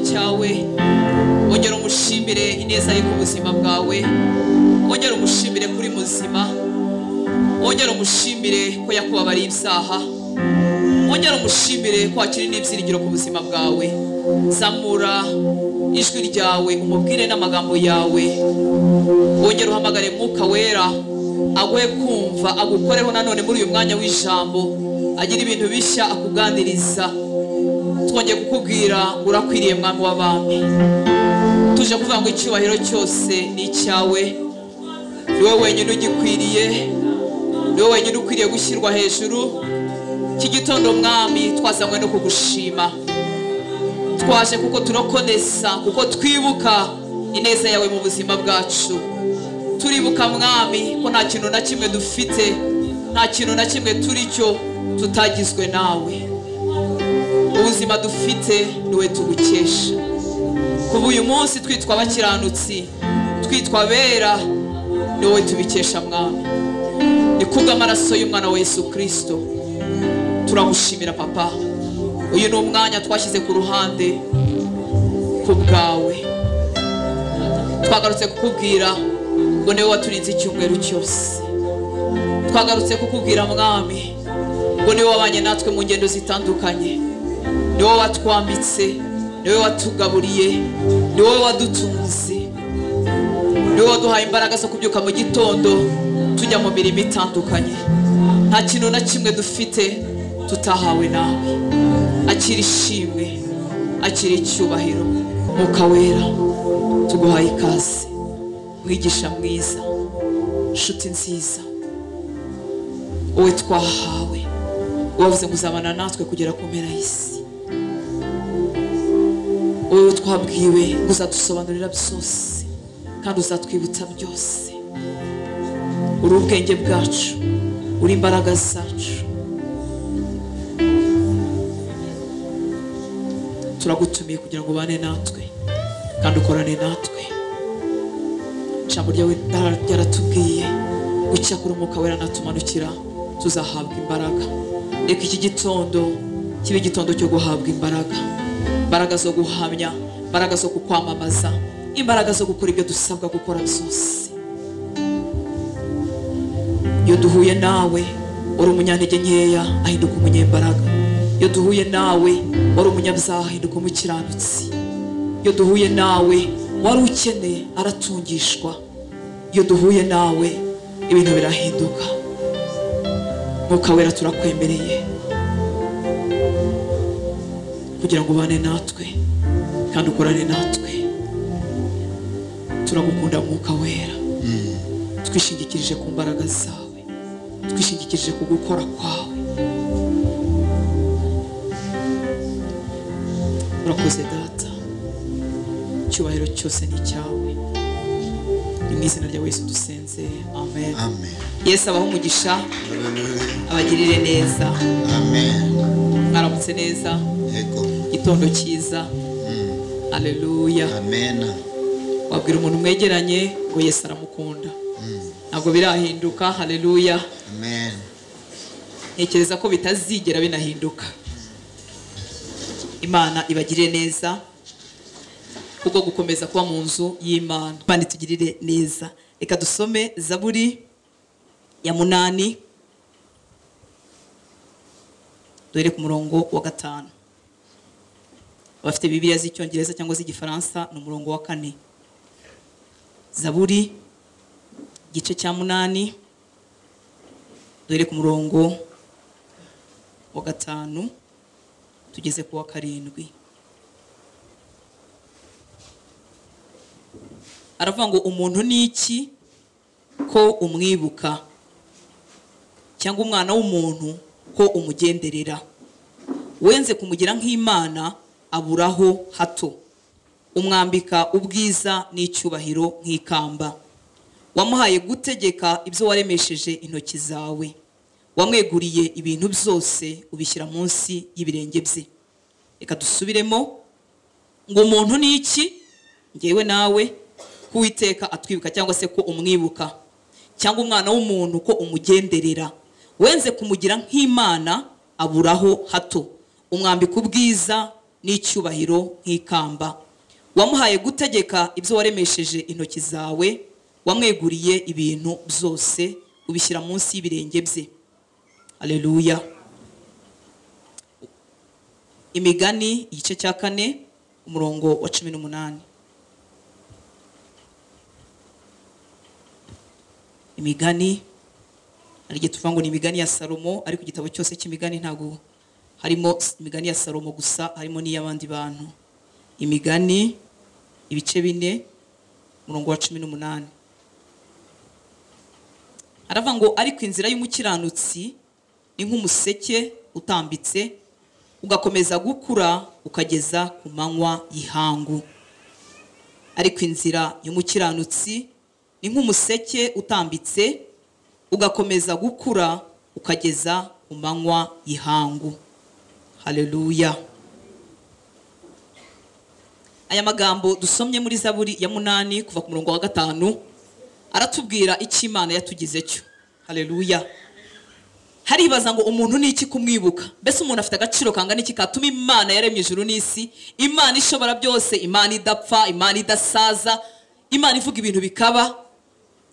cyawe wongera umushimire ineza ye ku buzima bwawe wongera umushimire kuri muzima wongera umushimire ko yakubabariye ibyaha wongera umushimire ko wakiri n'ibyiringiro ku buzima bwawe zamura ijwi ryawe umubwire n'amagambo yawe wongera uhamagare mwuka wera aguhe kumva agukoreho nanone muri uyu mwanya w'ijambo agira ibintu bishya akuganiriza twongeye kukubwira urakwiriye mwami w'abami tuje kuvuga ngo icyubahiro cyose ni icyawe ni wowe wenyine ugikwiriye ni wowe wenyine ukwiriye gushyirwa hejuru iki gitondo mwami twazanywe no kugushima twaje kuko turokonesa kuko twibuka ineza yawe mu buzima bwacu turibuka mwami ko nta kintu na kimwe dufite nta kintu na kimwe turi cyo tutagizwe nawe ubuzima dufite niwe tugukesha kuba uyu munsi twitwa abakiranutsi twitwa abera niwe tubikesha mwami ni kubw'amaraso y'umwana wa yesu kirisito turagushimira papa uyu ni umwanya twashyize ku ruhande ku bwawe twagarutse kukubwira ngo niwe waturinze icyumweru cyose twagarutse kukubwira mwami ngo niwe wabanye natwe mu ngendo zitandukanye ni wowe watwambitse ni wowe watugaburiye ni wowe wadutunze ni wowe waduhaye imbaraga zo kubyuka mu gitondo tujya mu mirimo itandukanye nta kintu na kimwe dufite tutahawe nawe akira ishimwe akira icyubahiro mwuka wera tuguhaye ikaze mwigisha mwiza nshuti nziza wowe twahawe wavuze ngo uzabana natwe kugera ku mpera y'isi wowe twabwiwe ngo uzadusobanurira byose kandi uzatwibutsa byose uri ubwenge bwacu uri imbaraga zacu turagutumiye kugira ngo ubane natwe kandi ukorane natwe ijambo ryawe ryaratubwiye gucya kuri umwuka wera natumanukira tuzahabwa imbaraga reka iki gitondo kibe igitondo cyo guhabwa imbaraga imbaraga zo guhamya imbaraga zo kukwamamaza imbaraga zo gukora ibyo dusabwa gukora byose iyo duhuye nawe uri umunyantege nkeya ahinduka umunyembaraga iyo duhuye nawe wari umunyabyaha ahinduka umukiranutsi iyo duhuye nawe wari ukeneye aratungishwa iyo duhuye nawe ibintu birahinduka mwuka wera turakwemereye kugira ngo ubane natwe kandi ukorane natwe turagukunda mwuka wera twishingikirije ku mbaraga zawe twishingikirije ku gukora kwawe urakoze data icyubahiro cyose ni icyawe ni mu izina rya yesu dusenze amen amen yesu abaho umugisha abagirire neza amen mwaramutse neza yego igitondo cyiza aleluya amen wabwira umuntu mwegeranye ngo yesu aramukunda ntabwo birahinduka haleluya amen ntekereza ko bitazigera binahinduka imana ibagirire neza kubwo gukomeza kuba mu nzu y'imana kandi tugirire neza reka dusome zaburi ya munani duhere ku murongo wa gatanu abafite bibiliya z'icyongereza cyangwa z'igifaransa ni umurongo wa kane zaburi igice cya munani duhere ku murongo wa gatanu tugeze ku wa karindwi aravuga ngo umuntu ni iki ko umwibuka cyangwa umwana w'umuntu ko umugenderera wenze kumugira nk'imana aburaho hato umwambika ubwiza n'icyubahiro nk'ikamba wamuhaye gutegeka ibyo waremesheje intoki zawe wamweguriye ibintu byose ubishyira munsi y'ibirenge bye reka dusubiremo ngo umuntu ni iki ngewe nawe ko uwiteka atwibuka cyangwa se ko umwibuka cyangwa umwana w'umuntu ko umugenderera wenze kumugira nk'imana aburaho hato umwambika ubwiza n'icyubahiro nk'ikamba wamuhaye gutegeka ibyo waremesheje intoki zawe wamweguriye ibintu byose ubishyira munsi y'ibirenge bye aleluya imigani igice cya kane umurongo wa cumi n'umunani imigani hari igihe tuvuga ngo ni imigani ya salomo ariko igitabo cyose cy'imigani ntabwo harimo imigani ya salomo gusa harimo n'iy'abandi bantu imigani ibice bine umurongo wa cumi n'umunani aravuga ngo ariko inzira y'umukiranutsi ni nk'umuseke utambitse ugakomeza gukura ukageza ku manywa y'ihangu ariko inzira y'umukiranutsi ni nk'umuseke utambitse ugakomeza gukura ukageza ku manywa y'ihangu haleluya aya magambo dusomye muri zaburi ya munani kuva ku murongo wa gatanu aratubwira icyo imana yatugize cyo haleluya haribaza ngo umuntu ni iki kumwibuka mbese umuntu afite agaciro kangana iki katuma imana yaremye ijuru n'isi imana ishobora byose imana idapfa imana idasaza imana ivuga ibintu bikaba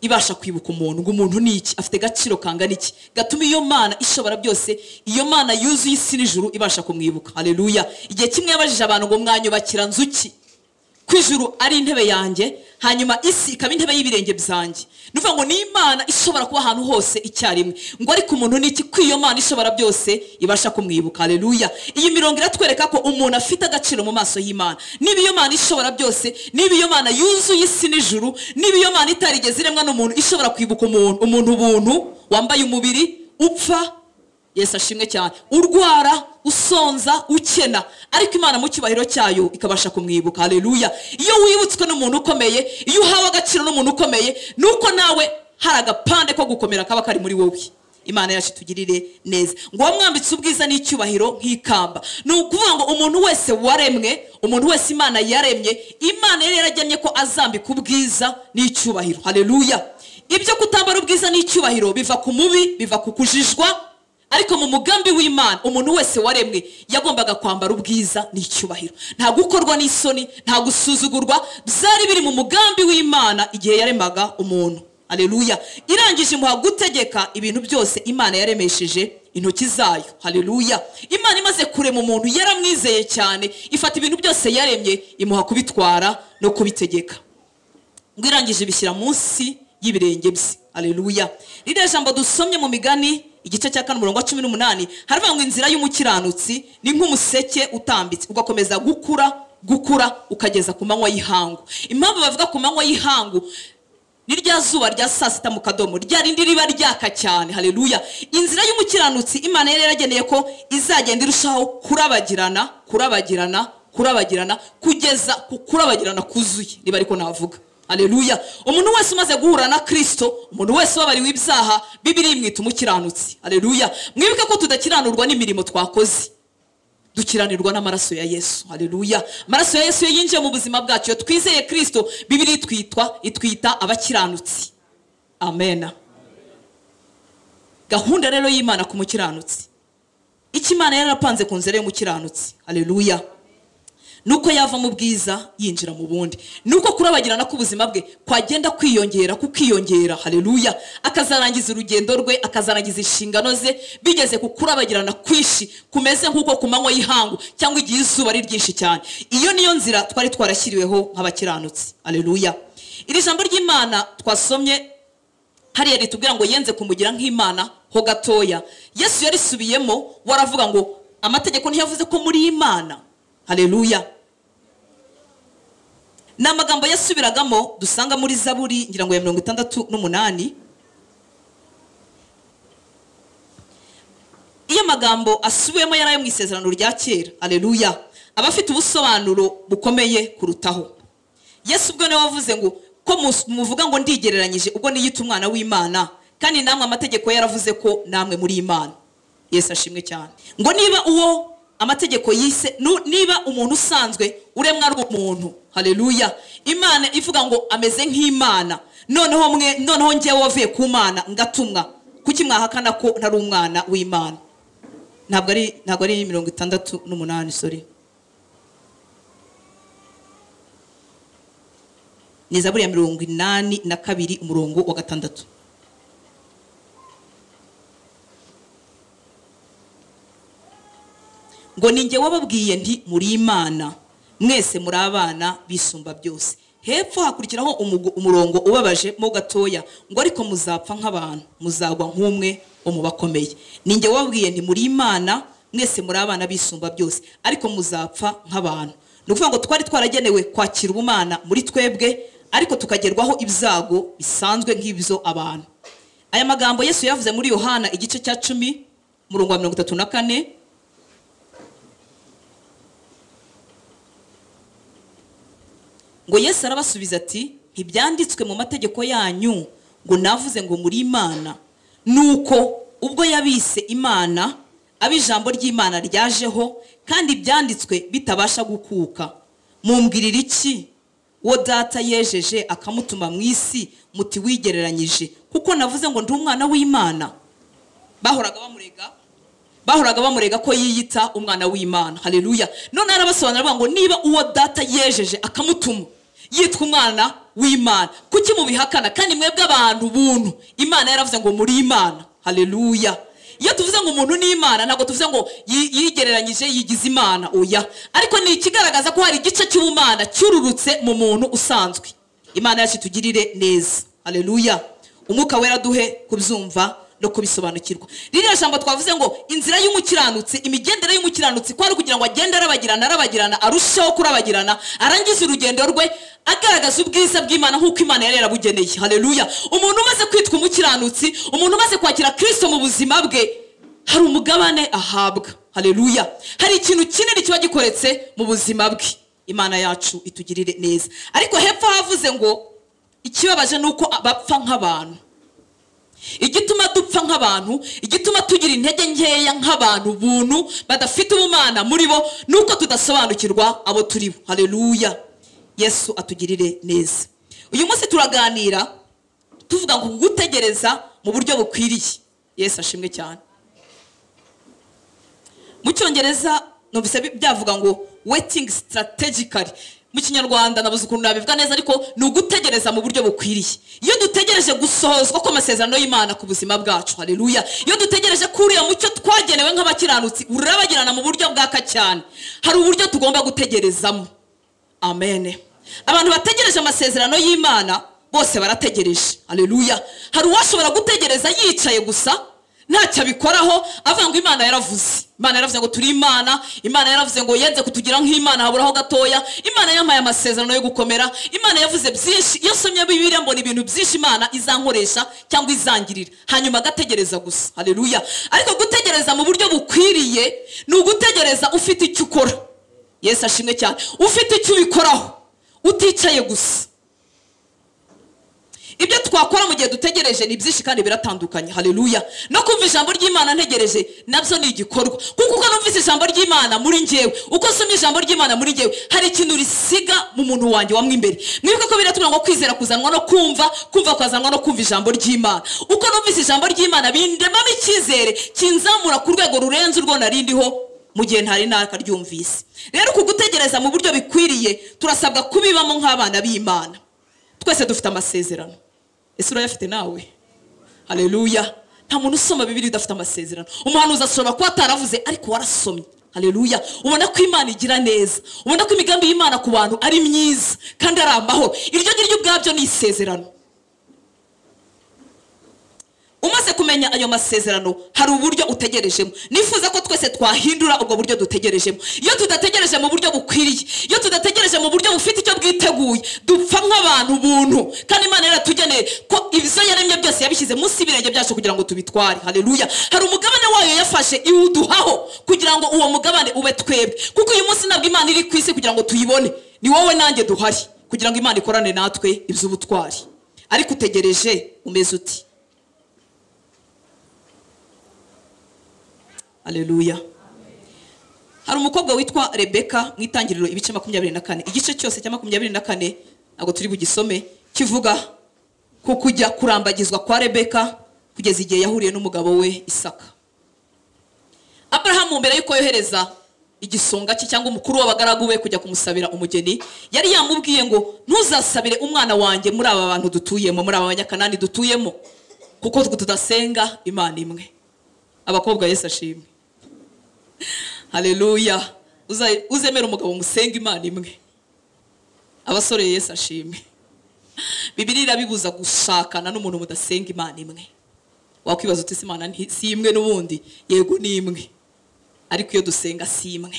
ibasha kwibuka umuntu ngo umuntu ni iki afite agaciro kangana iki gatuma iyo mana ishobora byose iyo mana yuzuye isi n'ijuru ibasha kumwibuka haleluya igihe kimwe yabajije abantu ngo mwanyubakira nzuki ko ijuru ari intebe yanjye hanyuma isi ikaba intebe y'ibirenge byanjye ni ukuvuga ngo ni imana ishobora kuba ahantu hose icyarimwe ngo ariko umuntu ni iki ko iyo mana ishobora byose ibasha kumwibuka haleluya iyi mirongo iratwereka ko umuntu afite agaciro mu maso y'imana niba iyo mana ishobora byose niba iyo mana yuzuye isi n'ijuru niba iyo mana itarigeze iremwa n'umuntu ishobora kwibuka umuntu umuntu ubuntu wambaye umubiri upfa yesu ashimwe cyane urwara usonza ukena ariko imana mu cyubahiro cyayo ikabasha kumwibuka haleluya iyo wibutswe n'umuntu ukomeye iyo uhawe agaciro n'umuntu ukomeye ni uko nawe hari agapande ko gukomera kaba kari muri wowe imana yacu itugirire neza ngo wamwambitse ubwiza n'icyubahiro nk'ikamba ni ukuvuga ngo umuntu wese waremwe umuntu wese imana yaremye imana yari yarajyanye ko azambika ubwiza n'icyubahiro haleluya ibyo kutambara ubwiza n'icyubahiro biva ku mubi biva ku kujijwa ariko mu mugambi w'imana umuntu wese waremwe yagombaga kwambara ubwiza n'icyubahiro nta gukorwa n'isoni nta gusuzugurwa byari biri mu mugambi w'imana igihe yaremaga umuntu haleluya irangije imuha gutegeka ibintu byose imana yaremesheje intoki zayo haleluya imana imaze kurema umuntu yaramwizeye cyane ifata ibintu byose yaremye imuha kubitwara no kubitegeka ngo irangije bishyira munsi y'ibirenge bye haleluya ririya jambo dusomye mu migani igice cya kane umurongo wa cumi n'umunani haravuga ngo inzira y'umukiranutsi ni nk'umuseke utambitse ugakomeza gukura gukura ukageza ku manywa y'ihangu impamvu bavuga ku manywa y'ihangu ni rya zuba rya saa sita mu kadomo rya rindi riba ryaka cyane haleluya inzira y'umukiranutsi imana yari yarageneye ko izagenda irushaho kurabagirana kurabagirana kurabagirana kugeza ku kurabagirana kuzuye niba ariko navuga haleluya umuntu wese umaze guhura na kirisito umuntu wese ubabariwe ibyaha bibiri imwita umukiranutsi haleluya mwibuke ko tudakiranurwa n'imirimo twakoze dukiranirwa n'amaraso ya yesu haleluya amaraso ya yesu iyo yinjiye mu buzima bwacu iyo twizeye kirisito bibiri itwitwa itwita abakiranutsi amena gahunda rero y'imana ku mukiranutsi icyo imana yarapanze ku nzira y'umukiranutsi haleluya nuko yava mu bwiza yinjira mu bundi nuko kurabagirana k'ubuzima bwe kwagenda kwiyongera kukiyongera haleluya akazarangiza urugendo rwe akazarangiza inshingano ze bigeze ku kurabagirana kwinshi kumeze nk'uko ku manywa y'ihangu cyangwa igihe izuba ari ryinshi cyane iyo niyo nzira twari twarashyiriweho nk'abakiranutsi haleluya iri jambo ry'imana twasomye hariya ritubwira ngo yenze kumugira nk'imana ho gatoya yesu yarisubiyemo waravuga ngo amategeko ntiyavuze ko muri imana haleluya ni amagambo yasubiragamo dusanga muri zaburi ngira ngo ya mirongo itandatu n'umunani iyo amagambo asubiwemo yari ayo mu isezerano rya kera haleluya aba afite ubusobanuro bukomeye kurutaho yesu ubwo niwe wavuze ngo ko muvuga ngo ndigereranyije ubwo niyita umwana w'imana kandi namwe amategeko yaravuze ko namwe muri imana yesu ashimwe cyane ngo niba uwo amategeko yise nu- niba umuntu usanzwe uremwa ari umuntu haleluya imana ivuga ngo ameze nk'imana noneho mwe noneho njyewe wavuye ku mana ngatumwa kuki mwahakana ko ntari umwana w'imana ntabwo ari ntabwo ari mirongo itandatu n'umunani sori ni zaburi ya mirongo inani na kabiri umurongo wa gatandatu ngo ni njye wababwiye nti muri imana mwese muri abana bisumba byose hepfo hakurikiraho umugo- umurongo ubabaje mo gatoya ngo ariko muzapfa nk'abantu muzagwa nk'umwe wo mu bakomeye ni njye wababwiye nti muri imana mwese muri abana bisumba byose ariko muzapfa nk'abantu ni ukuvuga ngo twari twaragenewe kwakira ubumana muri twebwe ariko tukagerwaho ibyago bisanzwe nk'ibyo abantu aya magambo yesu yavuze muri yohana igice cya cumi umurongo wa mirongo itatu na kane ngo yesu arabasubiza ati ntibyanditswe mu mategeko yanyu ngo navuze ngo muri imana nuko ubwo yabise imana abo ijambo ry'imana ryajeho kandi ibyanditswe bitabasha gukuka mumbwirira iki uwo data yejeje akamutuma mu isi muti wigereranyije kuko navuze ngo ndi umwana w'imana bahoraga bamurega bahoraga bamurega ko yiyita umwana w'imana hareruya none arabasobanurira avuga ngo niba uwo data yejeje akamutuma yitwa umwana w'imana kuki mubihakana kandi mwebwe abantu buntu imana yaravuze ngo muri imana hareruya iyo tuvuze ngo umuntu ni imana ntabwo tuvuze ngo yi- yigereranyije yigize imana oya ariko ni ikigaragaza ko hari igice cy'ubumana cyururutse mu muntu usanzwe imana yacu itugirire neza hareruya umwuka wera duhe kubyumva no kubisobanukirwa ririya jambo twavuze ngo inzira y'umukiranutsi imigendere y'umukiranutsi kwari kugira ngo agende arabagirana arabagirana arusheho kurabagirana arangize urugendo rwe agaragaza ubwiza bw'imana nk'uko imana yari yarabugeneye hareruya umuntu umaze kwitwa umukiranutsi umuntu umaze kwakira kirisito mu buzima bwe hari umugabane ahabwa hareruya hari ikintu kinini kiba gikoretse mu buzima bwe imana yacu itugirire neza ariko hepfo havuze ngo ikibabaje ni uko bapfa nk'abantu igituma dupfa nk'abantu igituma tugira intege nkeya nk'abantu buntu badafite ubumana muri bo ni uko tudasobanukirwa abo turi bo hareruya yesu atugirire neza uyu munsi turaganira tuvuga ngo gutegereza mu buryo bukwiriye yesu ashimwe cyane mu cyongereza numvise bi- byavuga ngo waiting strategically mu kinyarwanda nabuze ukuntu nabivuga neza ariko ni ugutegereza mu buryo bukwiriye iyo dutegereje gusohozwa kw'amasezerano y'imana ku buzima bwacu hareruya iyo dutegereje ko uriya mucyo twagenewe nk'abakiranutsi urabagirana mu buryo bwaka cyane hari uburyo tugomba gutegerezamo amen abantu bategereje amasezerano y'imana bose barategereje aleluya hari uwashobora gutegereza yicaye gusa ntacyo abikoraho avuga ngo imana yaravuze imana yaravuze ngo turi imana imana yaravuze ngo yenze kutugira nk'imana haburaho gatoya imana yampaye amasezerano yo gukomera imana yavuze byinshi iyo somye bibiliya mbona ibintu byinshi imana izankoresha cyangwa izangirira hanyuma agategereza gusa aleluya ariko gutegereza mu buryo bukwiriye ni ugutegereza ufite icyo ukora yesu ashimwe cyane ufite icyo ubikoraho uticaye gusa ibyo twakora mu gihe dutegereje ni byinshi kandi biratandukanye hareruya no kumva ijambo ry'imana ntegereje nabyo ni igikorwa kuko uko numvise ijambo ry'imana muri njyewe uko nsomye ijambo ry'imana muri njyewe hari ikintu risiga mu muntu wanjye wamwe imbere mwibuke ko biratubwira ngo kwizera kuzanwa no kumva kumva kwazanwa no kumva ijambo ry'imana uko numvise ijambo ry'imana bindemamo icyizere kinzamura ku rwego rurenze urwo narindiho mu gihe ntari nakaryumvise rero uku gutegereza mu buryo bikwiriye turasabwa kubibamo nk'abana b'imana twese dufite amasezerano ese urayafite nawe hareruya nta muntu usoma bibiri udafite amasezerano umuhanuzi ashobora kuba ataravuze ariko warasomye hareruya ubona ko imana igira neza ubona ko imigambi y'imana ku bantu ari myiza kandi ari amahoro iryo ngiryo ubwabyo ni isezerano umaze kumenya ayo masezerano hari uburyo utegerejemo nifuza ko twese twahindura ubwo buryo dutegerejemo iyo tudategereje mu buryo bukwiriye iyo tudategereje mu buryo bufite icyo bwiteguye dupfa nk'abantu buntu kandi imana yaratugeneye ko ibyo yaremye byose yabishyize munsi y'ibirenge byacu kugira ngo tubitware hareruya hari umugabane wayo yafashe iwuduhaho kugira ngo uwo mugabane ube twebwe kuko uyu munsi ntabwo imana iri ku isi kugira ngo tuyibone ni wowe nanjye duhari kugira ngo imana ikorane natwe iby'ubutwari ariko utegereje umeze uti aleluya hari umukobwa witwa rebeka mu itangiriro ibice makumyabiri na kane igice cyose cya makumyabiri na kane ntabwo turi bugisome kivuga ku kujya kurambagizwa kwa rebeka kugeza igihe yahuriye n'umugabo we isaka aburahamu mbere y'uko yohereza igisonga cye cyangwa umukuru w'abagaragu be kujya kumusabira umugeni yari yamubwiye ngo ntuzasabire umwana wanjye muri aba bantu dutuyemo muri aba banyakanani dutuyemo kuko twe tudasenga imana imwe abakobwa yesu ashimwe haleluya Uza- uzemera umugabo musenga imana imwe abasore yesu ashimwe bibiri irabibuza gushakana n'umuntu mudasenga imana imwe wakwibaza uti "Ese imana nti- si imwe n'ubundi yego ni imwe ariko iyo dusenga si imwe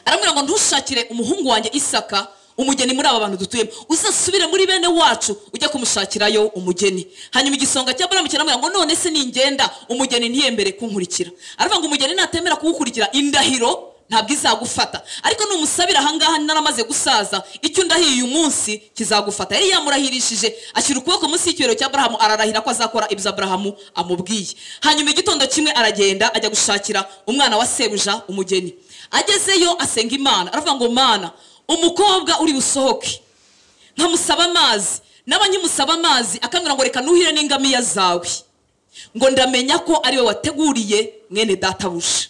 aramubwira ngo ntushakire umuhungu wanjye isaka umugeni muri aba bantu dutuyemo uzasubire muri bene wacu ujya kumushakirayo umugeni hanyuma igisonga cya buramu kiramubwira ngo none se ningenda umugeni ntiyembere kunkurikira aravuga ngo umugeni natemera kugukurikira indahiro ntabwo izagufata ariko numusabira ahangaha naramaze gusaza icyo ndahiye uyu munsi kizagufata yari yamurahirishije ashyira ukuboko munsi y'ikibero cya aburahamu ararahira ko azakora ibyo aburahamu amubwiye hanyuma igitondo kimwe aragenda ajya gushakira umwana wa sebuja umugeni agezeyo asenga imana aravuga ngo mana umukobwa uri busohoke nkamusaba amazi naba nkimusaba amazi akambwira ngo reka nuhire n'ingamiya zawe ngo ndamenya ko ari we wateguriye mwene databuja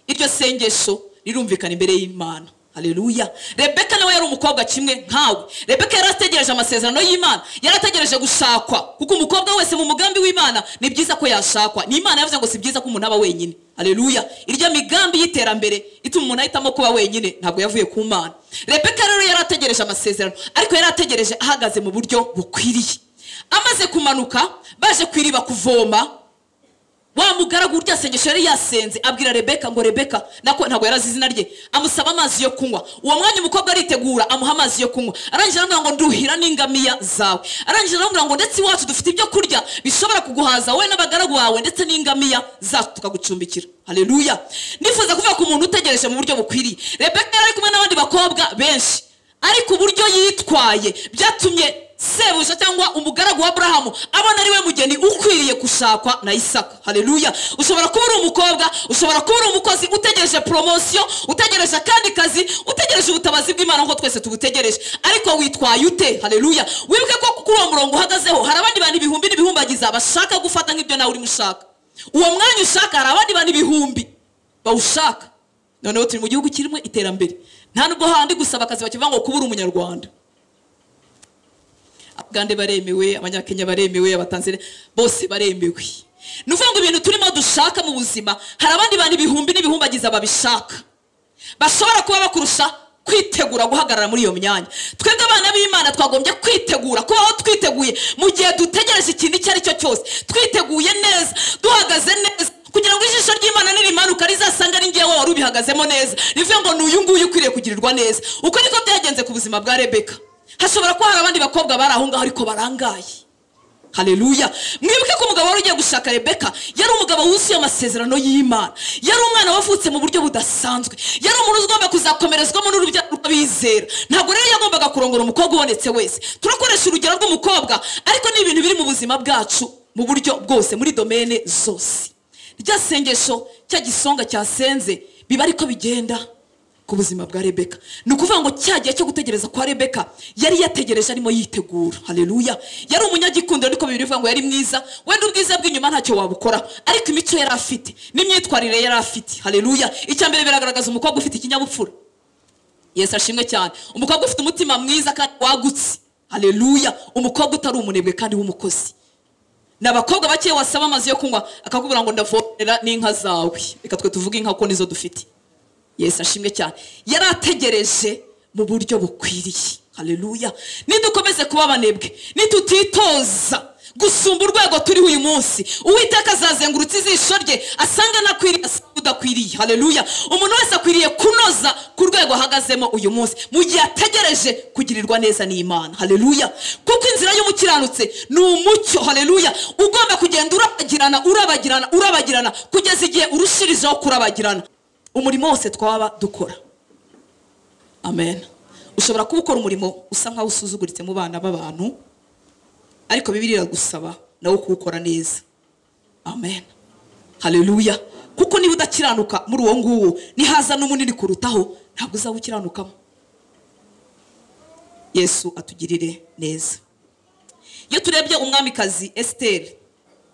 iryo sengesho rirumvikana imbere y'imana haleluya rebeka nawe yari umukobwa kimwe nkawe rebeka yari ategereje amasezerano y'imana yari ategereje gushakwa kuko umukobwa wese mu mugambi w'imana ni byiza ko yashakwa ni imana yavuze ngo si byiza ko umuntu aba wenyine haleluya irya migambi y'iterambere ituma umuntu ahitamo kuba wenyine ntabwo yavuye ku mana rebeka rero yari ategereje amasezerano ariko yari ategereje ahagaze mu buryo bukwiriye amaze kumanuka baje ku iriba kuvoma wa mugaragu urya sengesho yari yasenze abwira rebeka ngo rebeka nako ntabwo yarazi izina rye amusaba amazi yo kunywa uwo mwanya umukobwa aritegura amuha amazi yo kunywa arangije aramubwira ngo nduhira n'ingamiya zawe arangije aramubwira ngo ndetse iwacu dufite ibyo kurya bishobora kuguhaza wowe n'abagaragu bawe ndetse n'ingamiya zacu tukagucumbikira haleluya nifuza kuvuga ku muntu utegereje mu buryo bukwiriye rebeka yari ari kumwe n'abandi bakobwa benshi ariko uburyo yitwaye byatumye sebuja cyangwa umugaragu wa aburahamu abona ari we mugeni ukwiriye gushakwa na isaka haleluya ushobora kuba uri umukobwa ushobora kuba uri umukozi utegereje poromosiyo utegereje akandi kazi utegereje ubutabazi bw'imana nk'uko twese tubutegereje ariko witwaye ute haleluya wibuke ko kuri uwo murongo uhagazeho hari abandi bantu ibihumbi n'ibihumbagiza bashaka gufata nk'ibyo nawe urimo ushaka uwo mwanya ushaka hari abandi bantu ibihumbi bawushaka noneho turi mu gihugu kirimo iterambere nta nubwo handi gusaba akazi bakivuga ngo kubura umunyarwanda abagande baremewe abanyakenya baremewe abatanzania bose baremewe ni ukuvuga ngo ibintu turimo dushaka mu buzima hari abandi bantu ibihumbi n'ibihumbagiza babishaka bashobora kuba bakurusha kwitegura guhagarara muri iyo myanya twebwe abana b'imana twagombye kwitegura kubaho twiteguye mu gihe dutegereje ikintu icyo ari cyo cyose twiteguye neza duhagaze neza kugira ngo ijisho ry'imana nirimanuka rizasanga ari ngewe wari ubihagazemo neza rivuye ngo ni uyu nguyu ukwiriye kugirirwa neza uko niko byagenze ku buzima bwa rebeka hashobora kuba hari abandi bakobwa bari aho ngaho ariko barangaye haleluya mwibuke ko umugabo wari ugiye gushaka rebeka yari umugabo wuzuye amasezerano y'imana yari umwana wavutse mu buryo budasanzwe yari umuntu ugomba kuzakomerezwamo n'urubyaro rw'abizera ntabwo rero yagombaga kurongora umukobwa ubonetse wese turakoresha urugero rw'umukobwa ariko ni ibintu biri mu buzima bwacu mu buryo bwose muri domene zose rya sengesho cya gisonga cyasenze biba ariko bigenda ku buzima bwa rebeka ni ukuvuga ngo cya gihe cyo gutegereza kwa rebeka yari yategereje arimo yitegura haleluya yari umunyagikundiro ariko bibiri bivuga ngo yari mwiza wenda ubwiza bw'inyuma ntacyo wabukora ariko imico yari afite n'imyitwarire yari afite haleluya icya mbere biragaragaza umukobwa ufite ikinyabupfura yesu ashimwe cyane umukobwa ufite umutima mwiza kandi wagutse haleluya umukobwa utari umunebwe kandi w'umukozi ni abakobwa bakeya wasaba amazi yo kunywa akakubwira ngo ndavomerera n'inka zawe reka twe tuvuge inka kuko nizo dufite yesu ashimwe cyane yari ategereje mu buryo bukwiriye haleluya nidukomeze kuba abanebwe nitutitoza gusumba urwego turiho uyu munsi uwiteka azazengurutse ijisho rye asanga anakwiriye asanga udakwiriye haleluya umuntu wese akwiriye kunoza ku rwego ahagazemo uyu munsi mu gihe ategereje kugirirwa neza n'imana haleluya kuko inzira y'umukiranutse ni umucyo haleluya ugomba kugenda urabagirana urabagirana urabagirana kugeza igihe urushirijeho kurabagirana umurimo wose twaba dukora amen ushobora kuba ukora umurimo usa nkaho usuzuguritse mu bana b'abantu ariko bibiliya iragusaba nawe kuwukora neza amen haleluya kuko niba udakiranuka muri uwo nguwo nihaza n'umunini kurutaho ntabwo uzaba ukiranukamo yesu atugirire neza iyo turebye umwamikazi esiteri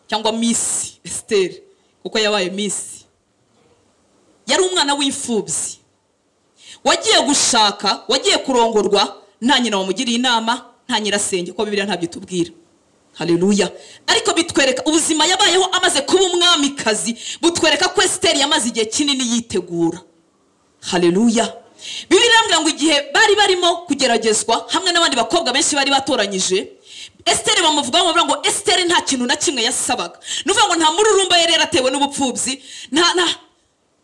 cyangwa misi esiteri kuko yabaye misi yari umwana w'imfubyi wagiye gushaka wagiye kurongorwa nta nyina wamugiriye inama nta nyirasenge ko bibiriya ntabyo itubwira hareruya ariko bitwereka ubuzima yabayeho amaze kuba umwamikazi butwereka ko esiteri yamaze igihe kinini yitegura hareruya bibiriya mbwira ngo igihe bari barimo kugeragezwa hamwe n'abandi bakobwa benshi bari batoranyije esiteri bamuvugaho bavuga ngo esiteri nta kintu na kimwe yasabaga ni ukuvuga ngo nta mururumba yari yaratewe n'ubupfubyi nta nta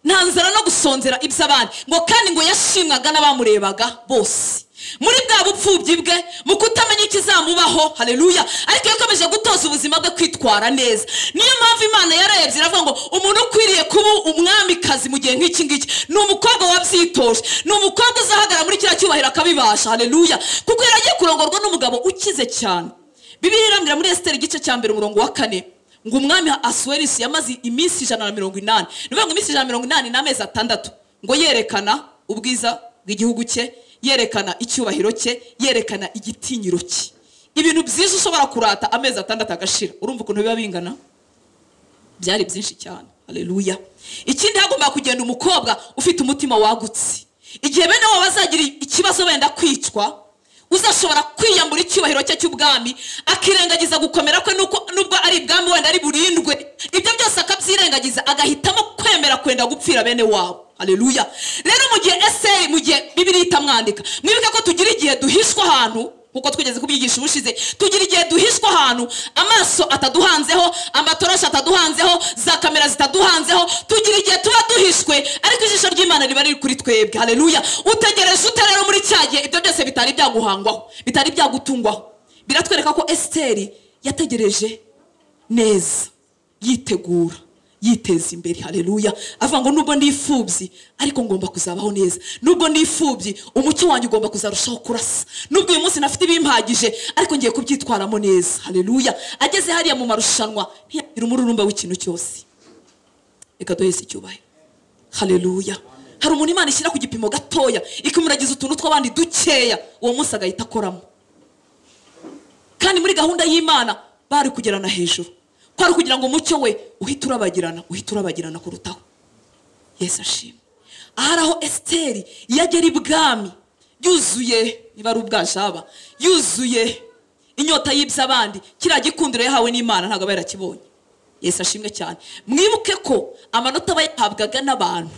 nta nzara no gusonzera iby'abandi ngo kandi ngo yashimwaga n'abamurebaga bose muri bwa bupfubyi bwe mu kutamenya ikizamubaho hareruya ariko yakomeje gutoza ubuzima bwe kwitwara neza niyo mpamvu imana yararebye iravuga ngo umuntu ukwiriye kuba umwamikazi mu gihe nk'iki ngiki ni umukobwa wabyitoje ni umukobwa uzahagarara muri kiriya cyubahiro akabibasha hareruya kuko yari agiye kurongorwa n'umugabo ukize cyane bibiliya irambwira muri esiteri igice cya mbere umurongo wa kane ngo umwami asuwerisi yamaze iminsi ijana na mirongo inani ni ukuvuga ngo iminsi ijana na mirongo inani n'amezi atandatu ngo yerekana ubwiza bw'igihugu cye yerekana icyubahiro cye yerekana igitinyiro cye ibintu byiza ushobora kurata amezi atandatu agashira urumva ukuntu biba bingana byari byinshi cyane hareruya ikindi hagomba kugenda umukobwa ufite umutima wagutse igihe bene wabo bazagira ikibazo wenda kwicwa uzashobora kwiyambura icyubahiro cye cy'ubwami akirengagiza gukomera kwe nuko nubwo ari ibwami wenda ari burindwe ibyo byose akabyirengagiza agahitamo kwemera kwenda gupfira bene wabo hareruya rero mu gihe eseyi mu gihe bibiri itamwandika mwibuke ko tugira igihe duhishwa ahantu nkuko twigeze kubyigisha ubushize tugira igihe duhishwa ahantu amaso ataduhanzeho amatoroshi ataduhanzeho za kamera zitaduhanzeho tugira igihe tuba duhishwe ariko ijisho ry'imana riba riri kuri twebwe hareruya utegereje ute rero muri cya gihe ibyo byose bitari byaguhangwaho bitari byagutungwaho biratwereka ko esiteri yategereje neza yitegura yiteza imbere hareruya avuga ngo nubwo ndi imfubyi ariko ngomba kuzabaho neza nubwo ndi imfubyi umucyo wanjye ugomba kuzarushaho kurasa nubwo uyu munsi nafite ibimpagije ariko ngiye kubyitwaramo neza hareruya ageze hariya mu marushanwa ntiyagira umururumba w'ikintu cyose reka duhese icyubahiro hareruya hari umuntu imana ishyira ku gipimo gatoya ikamuragiza utuntu tw'abandi dukeya uwo munsi agahita akoramo kandi muri gahunda y'imana bari kugerana hejuru kwari kugira ngo umucyo we uhite urabagirana uhite urabagirana kurutaho yesu ashimwe ahari aho esiteri yagera ibwami yuzuye niba ari ubwajaba yuzuye inyota y'iby'abandi kiriya gikundiro yahawe n'imana ntabwo aba yarakibonye yesu ashimwe cyane mwibuke ko amanota aba yahabwaga n'abantu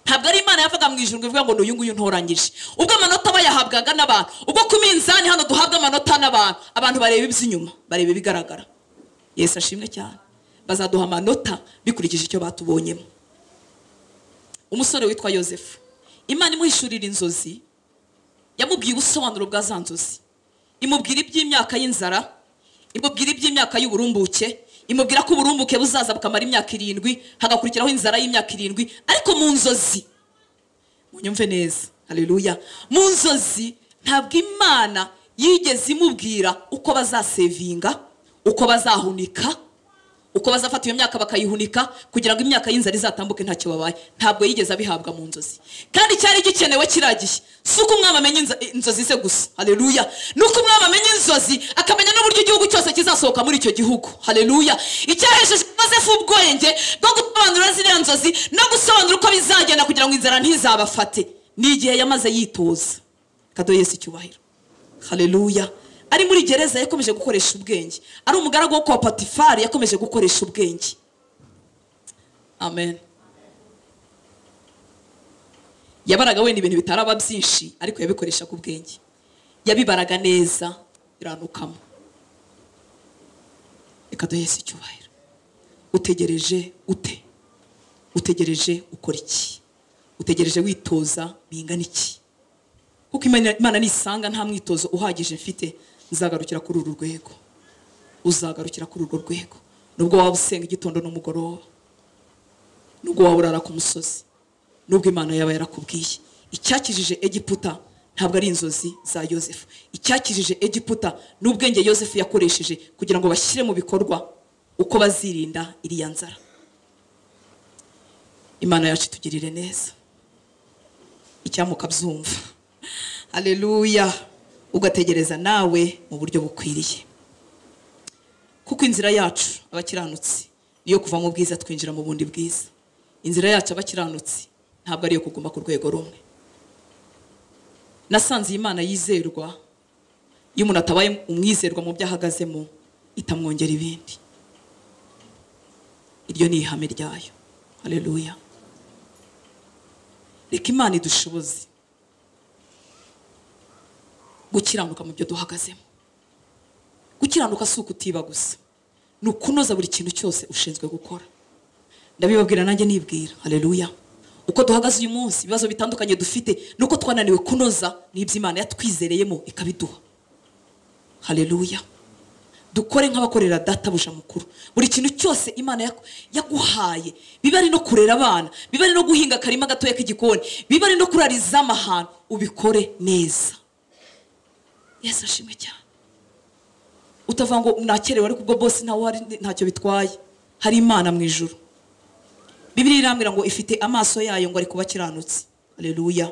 ntabwo ari imana yavaga mu ijuru ngo ivuga ngo ni uyu nguyu ntoranyije ubwo amanota aba yahabwaga n'abantu ubwo ku minzani hano duhabwa amanota n'abantu abantu bareba iby'inyuma bareba ibigaragara yesu ashimwe cyane bazaduha amanota bikurikije icyo batubonyemo umusore witwa yosefu imana imuhishurira inzozi yamubwiye ubusobanuro bwa za nzozi imubwira iby'imyaka y'inzara imubwira iby'imyaka y'uburumbuke imubwira ko uburumbuke buzaza bukamara imyaka irindwi hagakurikiraho inzara y'imyaka irindwi ariko mu nzozi munyumve neza hareruya mu nzozi ntabwo imana yigeze imubwira uko bazasevinga uko bazahunika uko bazafata iyo myaka bakayihunika kugira ngo imyaka y'inzara izatambuke ntacyo babaye ntabwo yigeze abihabwa mu nzozi kandi cyari gikenewe kiragiye si uko umwami amenya inzo- inzozi ze gusa hareruya ni uko umwami amenya inzozi akamenya n'uburyo igihugu cyose kizasohoka muri icyo gihugu hareruya icyahejeje yosefu ubwenge bwo gusobanura ziriya nzozi no gusobanura uko bizagenda kugira ngo inzara ntizabafate ni igihe yamaze yitoza kadoye si icyubahiro hareruya ari muri gereza yakomeje gukoresha ubwenge ari umugaragu wo kwa patifari yakomeje gukoresha ubwenge amen yabaraga wenda ibintu bitaraba byinshi ariko yabikoreshaga ubwenge yabibaraga neza biranukamo reka duhese icyubahiro utegereje ute utegereje ukora iki utegereje witoza bingana iki kuko Imana- imana nisanga nta mwitozo uhagije mfite nzagarukira kuri uru rwego uzagarukira kuri urwo rwego nubwo waba usenga igitondo n'umugoroba nubwo waba urara ku musozi nubwo imana yaba yarakubwiye icyakijije egiputa ntabwo ari inzozi za yosefu icyakijije egiputa ni ubwenge yosefu yakoresheje kugira ngo bashyire mu bikorwa uko bazirinda iriya nzara imana yacu itugirire neza icyamuka byumva hareruya ugategereza nawe mu buryo bukwiriye kuko inzira yacu abakiranutsi niyo kuva mu bwiza twinjira mu bundi bwiza inzira yacu abakiranutsi ntabwo ariyo kuguma ku rwego rumwe nasanze iyi Imana yizerwa iyo umuntu atabaye umwizerwa mu byo ahagazemo itamwongera ibindi iryo ni ihame ryayo hareruya reka imana idushoboze gukiranuka mu byo duhagazemo gukiranuka si ukutiba gusa ni ukunoza buri kintu cyose ushinzwe gukora ndabibabwira nanjye nibwira hareruya uko duhagaze uyu munsi ibibazo bitandukanye dufite nuko twananiwe kunoza n'ibyo imana yatwizereyemo ikabiduha hareruya dukore nk'abakorera databuja mukuru buri kintu cyose imana yaku- yaguhaye biba ari no kurera abana biba ari no guhinga akarima gatoya k'igikoni biba ari no kurariza ahantu ubikore neza yesu ashimwe cyane utavuga ngo nakerewe ariko ubwo bose ntawe uhari ntacyo bitwaye hari imana mu ijuru bibiri irambwira ngo ifite amaso yayo ngo ari kuba akiranutse hareruya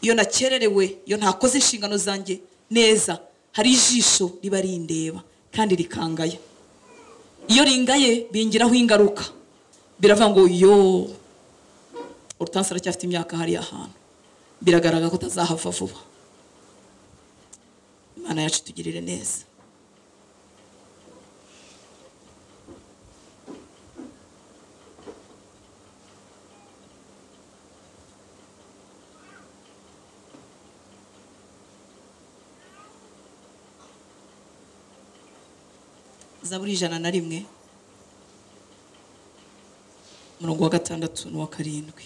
iyo nakererewe iyo ntakoze inshingano zanjye neza hari ijisho riba rindeba kandi rikangaya iyo ringaye bingiraho ingaruka biravuga ngo yo urutansi aracyafite imyaka hariya hantu biragaragara ko utazahava vuba imana yacu itugirire neza zaburi ijana na rimwe umurongo wa gatandatu n'uwa karindwi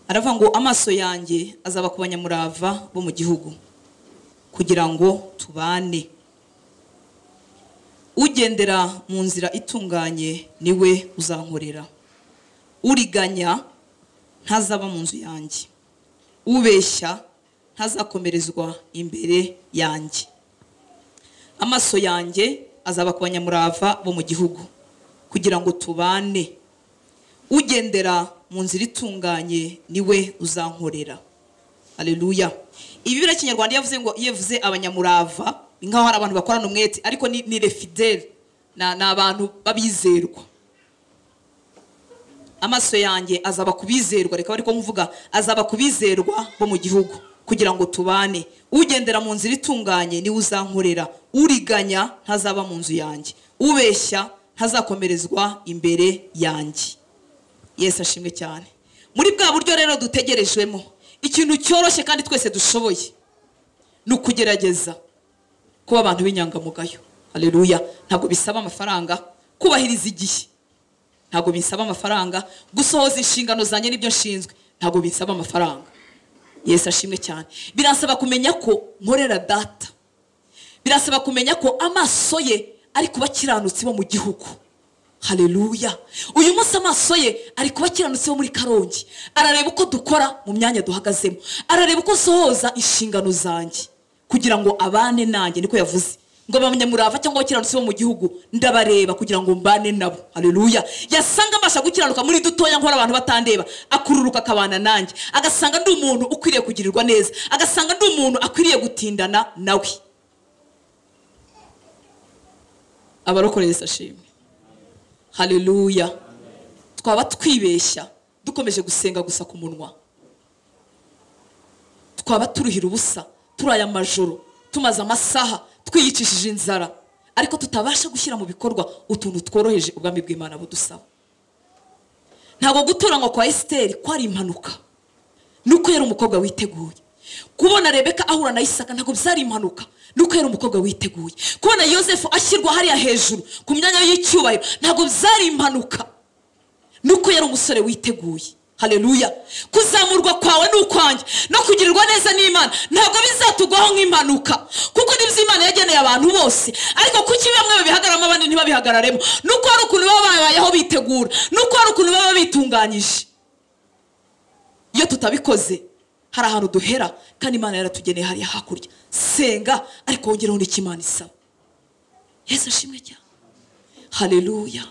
aravuga ngo amaso yanjye azaba ku banyamurava bo mu gihugu kugira ngo tubane ugendera mu nzira itunganye niwe uzankorera uriganya ntazaba mu nzu yanjye ubeshya ntazakomerezwa imbere yanjye amaso yanjye azaba ku banyamurava bo mu gihugu kugira ngo tubane ugendera mu nzira itunganye niwe uzankorera Aleluya. Ibibira kinyarwanda yavuze ngo yevuze abanyamurava, ni nkaho hari abantu bakorana umwete ariko ni, ni refidele na ni abantu babizerwa. Amaso yanjye azaba kubizerwa reka ariko mvuga azaba kubizerwa bo mu gihugu kugira ngo tubane. Ugendera mu nzira itunganye ni uzankorera, uriganya ntazaba mu nzu yanjye, ubeshya ntazakomerezwa imbere yanjye. Yesu ashimwe cyane. Muri bwa buryo rero dutegerejwemo ikintu cyoroshye kandi twese dushoboye ni ukugerageza kuba abantu b'inyangamugayo hareruya ntabwo bisaba amafaranga kubahiriza igihe ntabwo bisaba amafaranga gusohoza inshingano zanjye n'ibyo nshinzwe ntabwo bisaba amafaranga yesu ashimwe cyane birasaba kumenya ko nkorera data birasaba kumenya ko amaso ye ari kuba akiranutse bo mu gihugu hareruya uyu munsi amaso ye ari kuba akiranutse wo muri karongi arareba uko dukora mu myanya duhagazemo arareba uko nsohoza inshingano zanjye kugira ngo abane nanjye niko yavuze ngo abanyamurava cyangwa abakiranutsi bo mu gihugu ndabareba kugira ngo mbane nabo hareruya yasanga mbasha gukiranuka muri dutoya nkora abantu batandeba akururuka akabana nanjye agasanga ndi umuntu ukwiriye kugirirwa neza agasanga ndi umuntu akwiriye gutindana nawe abarokoreye Yesu ashimwe haleluya twaba twibeshya dukomeje gusenga gusa ku munwa twaba turuhira ubusa turaye amajoro tumaze amasaha twiyicishije inzara ariko tutabasha gushyira mu bikorwa utuntu tworoheje ubwami bw'imana budusaba ntabwo gutoranywa kwa esiteri kwari impanuka nuko yari umukobwa witeguye kubona rebeka ahura na isaka ntabwo byari impanuka nuko yari umukobwa witeguye kubona yosefu ashyirwa hariya hejuru ku myanya y'icyubahiro ntabwo byari impanuka nuko yari umusore witeguye hareruya kuzamurwa kwawe ni ukwanjye no kugirirwa neza n'imana ntabwo bizatugwaho nk'impanuka kuko nibyo imana yageneye abantu bose ariko kuki bamwe babihagaramo abandi ntibabihagararemo nuko hari ukuntu baba babayeho bitegura nuko hari ukuntu baba bitunganyije iyo tutabikoze hari ahantu duhera kandi imana yaratugeneye hariya hakurya senga ariko wongereho n'icyo imana isaba yesu ashimwe cyane hareruya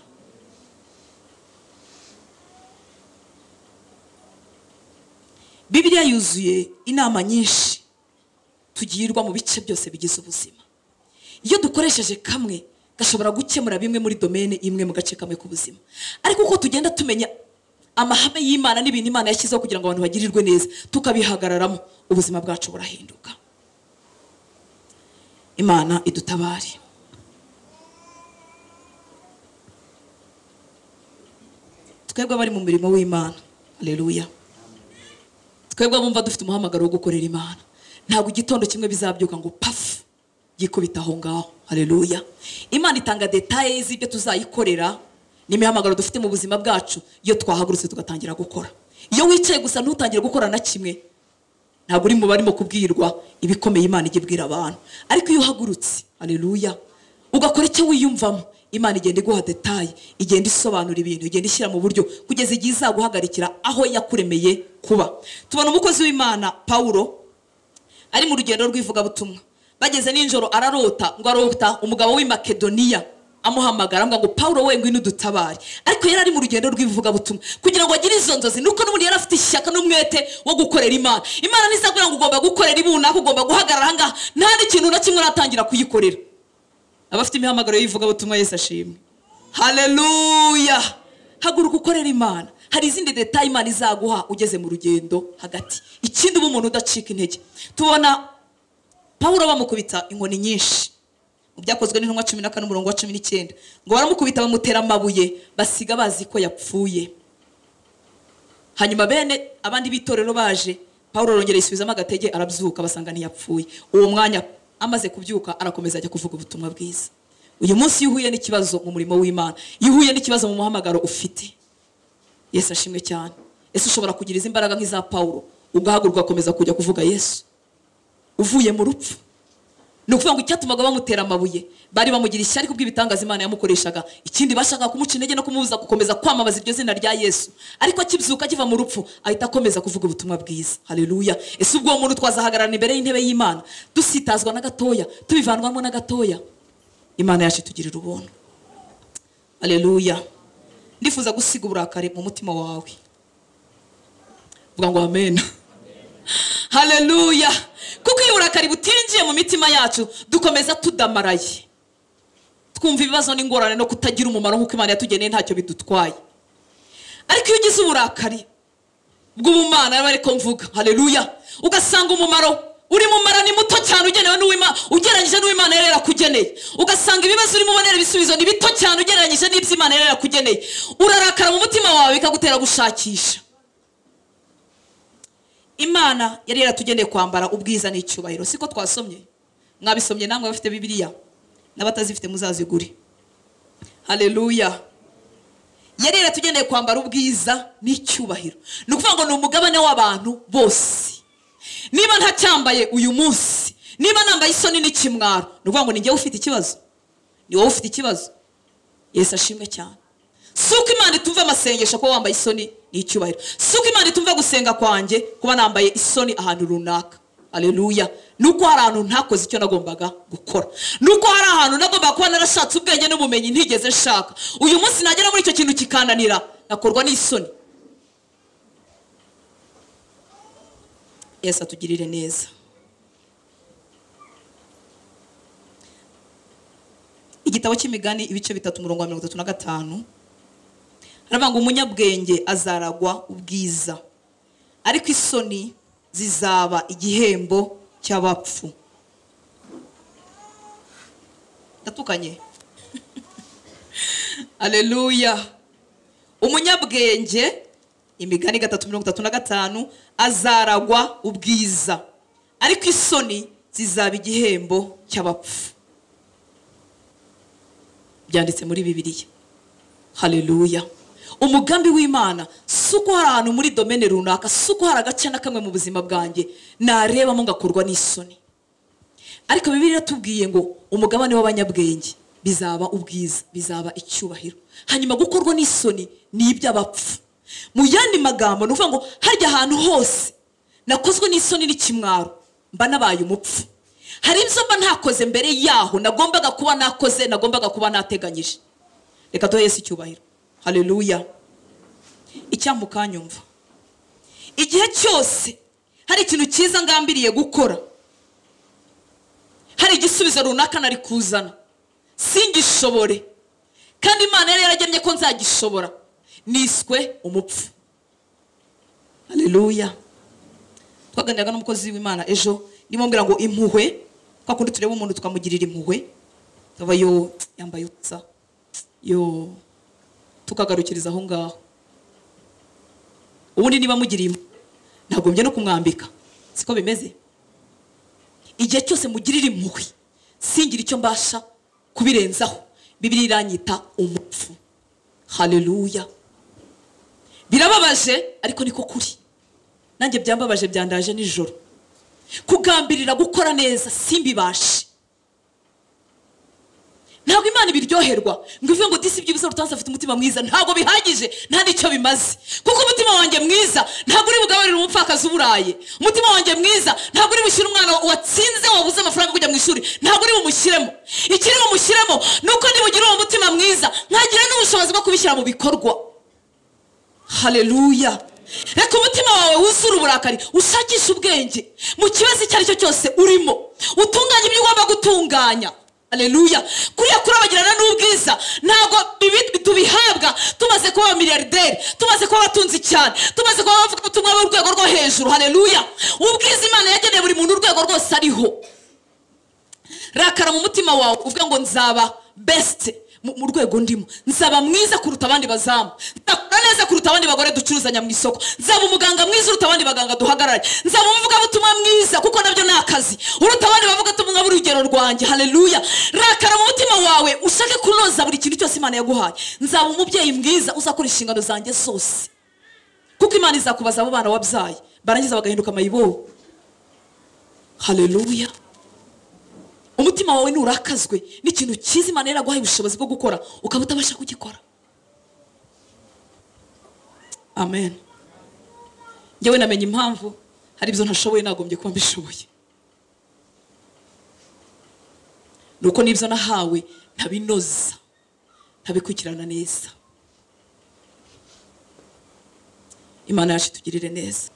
bibiliya yuzuye inama nyinshi tugirwa mu bice byose bigize ubuzima iyo dukoresheje kamwe gashobora gukemura bimwe muri domene imwe mu gace kamwe k'ubuzima ariko uko tugenda tumenya amahame y'imana n'ibintu imana yashyizeho kugira ngo abantu bagirirwe neza tukabihagararamo ubuzima bwacu burahinduka imana idutabare twebwe abari mu murimo w'imana reruya twebwe abumva dufite umuhamagaro wo gukorera imana ntabwo igitondo kimwe bizabyuka ngo pafu yikubita aho ngaho hareruya imana itanga detaye z'ibyo tuzayikorera n'imihamagaro dufite mu buzima bwacu iyo twahagurutse tugatangira gukora iyo wicaye gusa ntutangire gukora na kimwe ntabwo uri mu barimo kubwirwa ibikomeye imana ijya ibwira abantu ariko iyo uhagurutse hareruya ugakora icyo wiyumvamo imana igenda iguha detaye igenda isobanura ibintu igenda ishyira mu buryo kugeza igihe izaguhagarikira aho yakuremeye kuba tubona umukozi w'imana pawulo ari mu rugendo rw'ivugabutumwa bageze nijoro ararota ngo arota umugabo w'i makedoniya amuhamagara amuga ngo pawulo we ngwino udutabare ariko yari ari mu rugendo rw'ivugabutumwa kugira ngo agire izo nzozi nuko n'ubundi yari afite ishyaka n'umwete wo gukorera imana imana ntizakubwira ngo ugomba gukorera ibunaka ugomba guhagarara aha ngaha nta n'ikintu na kimwe uratangira kuyikorera abafite imihamagaro y'ivugabutumwa Yesu ashimwe haleluya haguruka ukorera imana hari izindi leta imana izaguha ugeze mu rugendo hagati ikindi uba umuntu udacika intege tubona pawulo bamukubita inkoni nyinshi mu byakozwe n'intumwa cumi na kane umurongo wa cumi n'icyenda ngo baramukubita bamutera amabuye basiga bazi ko yapfuye hanyuma bene abandi b'itorero baje pawulo arongera yisubizamo agatege arabyuka basanga ntiyapfuye uwo mwanya amaze kubyuka arakomeza ajya kuvuga ubutumwa bwiza uyu munsi iyo uhuye n'ikibazo mu murimo w'imana iyo uhuye n'ikibazo mu muhamagaro ufite yesu ashimwe cyane ese ushobora kugira izi mbaraga nk'iza pawulo ugahaguruka ugakomeza kujya kuvuga yesu uvuye mu rupfu ni ukuvuga ngo icyatumaga bamutera amabuye bari bamugira ishyari kubw'ibitangaza imana yamukoreshaga ikindi bashakaga kumuca intege no kumubuza gukomeza kwamamaza iryo zina rya yesu ariko akibyuka akiva mu rupfu ahita akomeza kuvuga ubutumwa bwiza haleluya ese ubwo uwo muntu twazahagararana imbere y'intebe y'imana dusitazwa na gatoya tubivanwamo na gatoya imana yacu itugirira ubuntu haleluya ndifuza gusiga uburakari mu mutima wawe vuga ngo amen haleluya kuko iyo uburakari butinjiye mu mitima yacu dukomeza tudamaraye twumva ibibazo n'ingorane no kutagira umumaro nk'uko imana yatugeneye ntacyo bidutwaye ariko iyo ugize uburakari bw'ubumana aba ariko mvuga haleluya ugasanga umumaro uri mumara ni muto cyane ugenewe n'uwima ugereranyije n'uwimana yari yarakugeneye ugasanga ibibazo urimo ubonera ibisubizo ni bito cyane ugereranyije n'ibyo imana yari yarakugeneye urarakara mu mutima wawe bikagutera gushakisha imana yari yaratugeneye kwambara ubwiza n'icyubahiro siko twasomye mwabisomye namwe abafite bibiliya n'abatazifite muzazigure hareruya yari yaratugeneye kwambara ubwiza n'icyubahiro ni ukuvuga ngo ni umugabane w'abantu bose niba ntacyambaye uyu munsi niba nambaye isoni n'ikimwaro ni ukuvuga ngo ni njyewe ufite ikibazo ni wowe ufite ikibazo Yesu ashimwe cyane si uko imana itumva amasengesho kuba wambaye isoni ni icyubahiro si uko imana itumva gusenga kwanjye kuba nambaye isoni ahantu runaka aleluya ni uko hari ahantu ntakoze icyo nagombaga gukora ni uko hari ahantu nagombaga kuba narashatse ubwenge n'ubumenyi ntigeze nshaka uyu munsi nagera muri icyo kintu kikananira nakorwa n'isoni yesu atugirire neza igitabo cy'imigani ibice bitatu umurongo wa mirongo itatu na gatanu haravuga ngo umunyabwenge azaragwa ubwiza ariko isoni zizaba igihembo cy'abapfu ndatukanye aleluya umunyabwenge imigani gatatu mirongo itatu na gatanu azaragwa ubwiza ariko isoni zizaba igihembo cy'abapfu byanditse muri bibiliya haleluya umugambi w'imana si uko hari ahantu muri domene runaka si uko hari agace na kamwe mu buzima bwanjye narebamo ngakorwa n'isoni ariko bibiri iratubwiye ngo umugabane w'abanyabwenge bizaba ubwiza bizaba icyubahiro hanyuma gukorwa n'isoni ni iby'abapfu mu yandi magambo ni ukuvuga ngo harya ahantu hose nakozwe n'isoni n'ikimwaro mba nabaye umupfu hari ibyo mba ntakoze mbere yaho nagombaga kuba nakoze nagombaga kuba nateganyije reka duhe Yesu icyubahiro hareruya icyambuka kanyumva igihe cyose hari ikintu cyiza ngambiriye gukora hari igisubizo runaka nari kuzana singishobore kandi imana yari yaragennye ko nzagishobora niswe umupfu haleluya twaganiraga n'umukozi w'imana ejo ndimo mbwira ngo impuhwe kwa kundi tureba umuntu tukamugirira impuhwe tuba yo yambaye ubusa yo tukagarukiriza aho ngaho ubundi niba mugiriye impuhwe ntagombye no kumwambika siko bimeze igihe cyose mugirira impuhwe singire icyo mbasha kubirenzaho bibiri iranyita umupfu haleluya birababaje ariko niko kuri nanjye byambabaje byandaje nijoro kugambirira gukora neza simbibashe ntabwo imana ibiryoherwa ngo ivuge ngo disi ibyibuze rutansi afite umutima mwiza ntabwo bihagije nta n'icyo bimaze kuko umutima wanjye mwiza ntabwo uri bugaburire umupfakazi uburaye umutima wanjye mwiza ntabwo uri bushyire umwana watsinze wabuze amafaranga yo kujya mu ishuri ntabwo uri bumushyiremo ikiri bumushyiremo ni uko nibugira uwo mutima mwiza nkagira n'ubushobozi bwo kubishyira mu bikorwa haleluya reka umutima wawe wuzure uburakari ushakishe ubwenge mu kibazo icyo ari cyo cyose urimo utunganye ibyo ugomba gutunganya haleluya kuriya kurabagirana n'ubwiza ntabwo ibi tubihabwa tumaze kuba abamiliyarderi tumaze kuba abatunzi cyane tumaze kuba abavuga ubutumwa bw'urwego rwo hejuru haleluya ubwiza imana yageneye buri muntu urwego rwose ariho rakara mu mutima wawe uvuga ngo nzaba besite mu mu rwego ndimo nzaba mwiza kuruta abandi bazamu nzakora neza kuruta abandi bagore ducuruzanya mu isoko nzaba umuganga mwiza uruta abandi baganga duhagarare nzaba umuvugabutumwa mwiza kuko nabyo ni akazi uruta abandi bavugabutumwa b'urugero rwanjye haleluya rakara mu mutima wawe ushake kunoza buri kintu cyose imana yaguhaye nzaba umubyeyi mwiza uzakora inshingano zanjye zose kuko imana izakubaza abo bana wabyaye barangiza bagahinduka amayibobo haleluya umutima wawe nurakazwe n'ikintu cyiza imana yaraguhaye ubushobozi bwo gukora ukaba utabasha kugikora amen njyewe namenye impamvu hari ibyo ntashoboye nagombye kuba mbishoboye ni uko n'ibyo nahawe ntabinoza ntabikurikirana neza imana yacu itugirire neza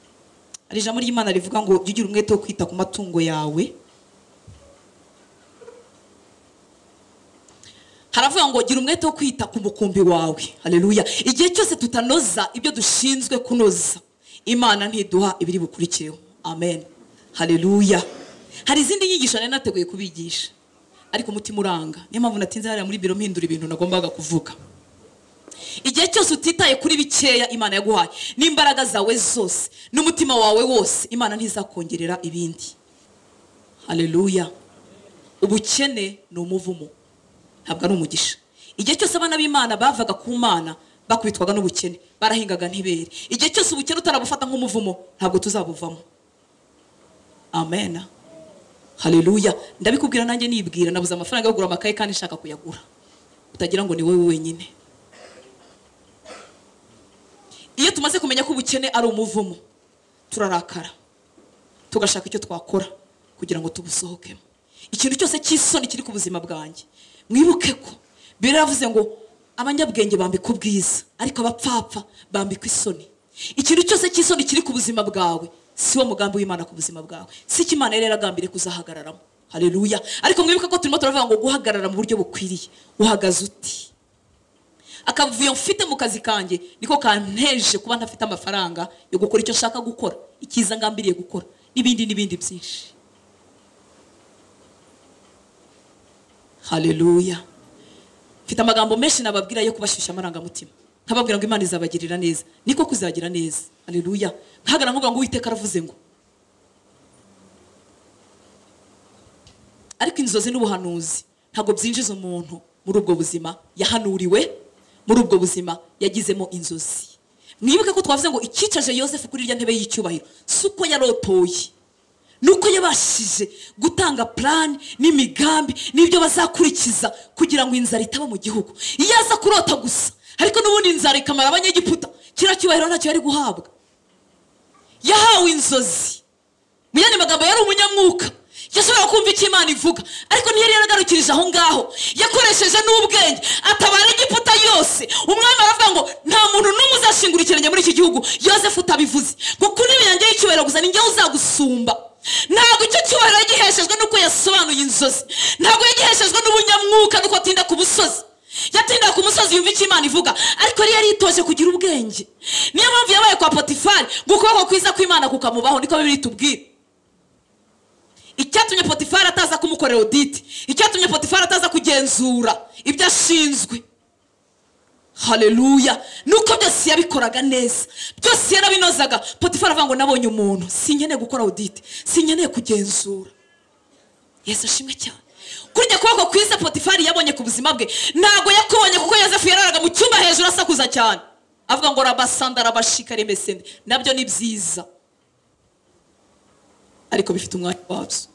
hari ijambo ry'imana rivuga ngo jya ugira umwete wo kwita ku matungo yawe haravuga ngo gira umwete wo kwita ku mukumbi wawe haleluya igihe cyose tutanoza ibyo dushinzwe kunoza imana ntiduha ibiri bukurikireho amen haleluya hari izindi nyigisho nari nateguye kubigisha ariko umutima uranga niyo mpamvu natinze hariya muri biro mpindura ibintu nagombaga kuvuga igihe cyose utitaye kuri bikeya imana yaguhaye n'imbaraga zawe zose n'umutima wawe wose imana ntizakongerera ibindi haleluya ubukene ni umuvumo ntabwo ari umugisha igihe cyose abana b'imana bavaga ku mana bakubitwaga n'ubukene barahingaga ntibere igihe cyose ubukene utarabufata nk'umuvumo ntabwo tuzabuvamo amen haleluya ndabikubwira nanjye nibwira nabuze amafaranga yo kugura amakaye kandi nshaka kuyagura utagira ngo ni wowe wenyine iyo tumaze kumenya ko ubukene ari umuvumo turarakara tugashaka icyo twakora kugira ngo tubusohokemo ikintu cyose cy'isoni kiri ku buzima bwanjye mwibuke ko bibiri yavuze ngo abanyabwenge bambika ubwiza ariko abapfapfa bambika isoni ikintu cyose cy'isoni kiri ku buzima bwawe si wo mugambi w'imana ku buzima bwawe si icyo imana yari yaragambiriye kuzahagararamo haleluya ariko mwibuke ko turimo turavuga ngo guhagarara mu buryo bukwiriye uhagaze uti akavuyo mfite mu kazi kanjye niko kanteje kuba ntafite amafaranga yo gukora icyo nshaka gukora icyiza ngambiriye gukora n'ibindi n'ibindi byinshi haleluya mfite amagambo menshi nababwira yo kubashyushya amarangamutima nkababwira ngo imana izabagirira neza niko kuzagira neza haleluya nkahagara nkuvuga ngo uwiteka aravuze ngo ariko inzozi n'ubuhanuzi ntabwo byinjiza umuntu muri ubwo buzima yahanuriwe muri ubwo buzima yagizemo inzozi mwibuke ko twavuze ngo icyicaje yosefu kuri irya ntebe y'icyubahiro si uko yarotoye ni uko yabashije gutanga purani n'imigambi n'ibyo bazakurikiza kugira ngo inzara itaba mu gihugu iyo aza kurota gusa ariko n'ubundi inzara ikamara abanyegiputa kiriya cyubahiro ntacyo yari guhabwa yahawe inzozi mu yandi magambo yari umunyamwuka yashobora kumva icyo imana ivuga ariko ntiyari yaragarukirije aho ngaho yakoresheje n'ubwenge atabara igiputa yose umwami aravuga ngo nta muntu n'umwe uzashingura ikirenge muri iki gihugu yosefu utabivuze ngo kuri yanjye y'icyubahiro gusa ninjye uzagusumba ntabwo icyo cyubahiro yagiheshejwe n'uko yasobanuye inzozi ntabwo yagiheshejwe n'ubunyamwuka n'uko atinda ku busozi yatinda ku musozi yumva icyo imana ivuga ariko yari yaritoje kugira ubwenge niyo mpamvu yabaye kwa potifari ngo ukuboko kwiza kw'imana kukamubaho niko bibiri tubwira icyatumye potifari ataza kumukorera oditi icyatumye potifari ataza kugenzura ibyo ashinzwe hareruya nuko byose yabikoraga neza byose yarabinozaga potifari avuga ngo nabonye umuntu sinkeneye gukora oditi sinkeneye kugenzura yesu ashimwe cyane kurya kuboko kwiza potifari yabonye ku buzima bwe ntabwo yakubonye kuko yosefu yararaga mu cyumba hejuru asakuza cyane avuga ngo rabasanda rabashika remesende nabyo ni byiza ariko bifite umwanya wabyo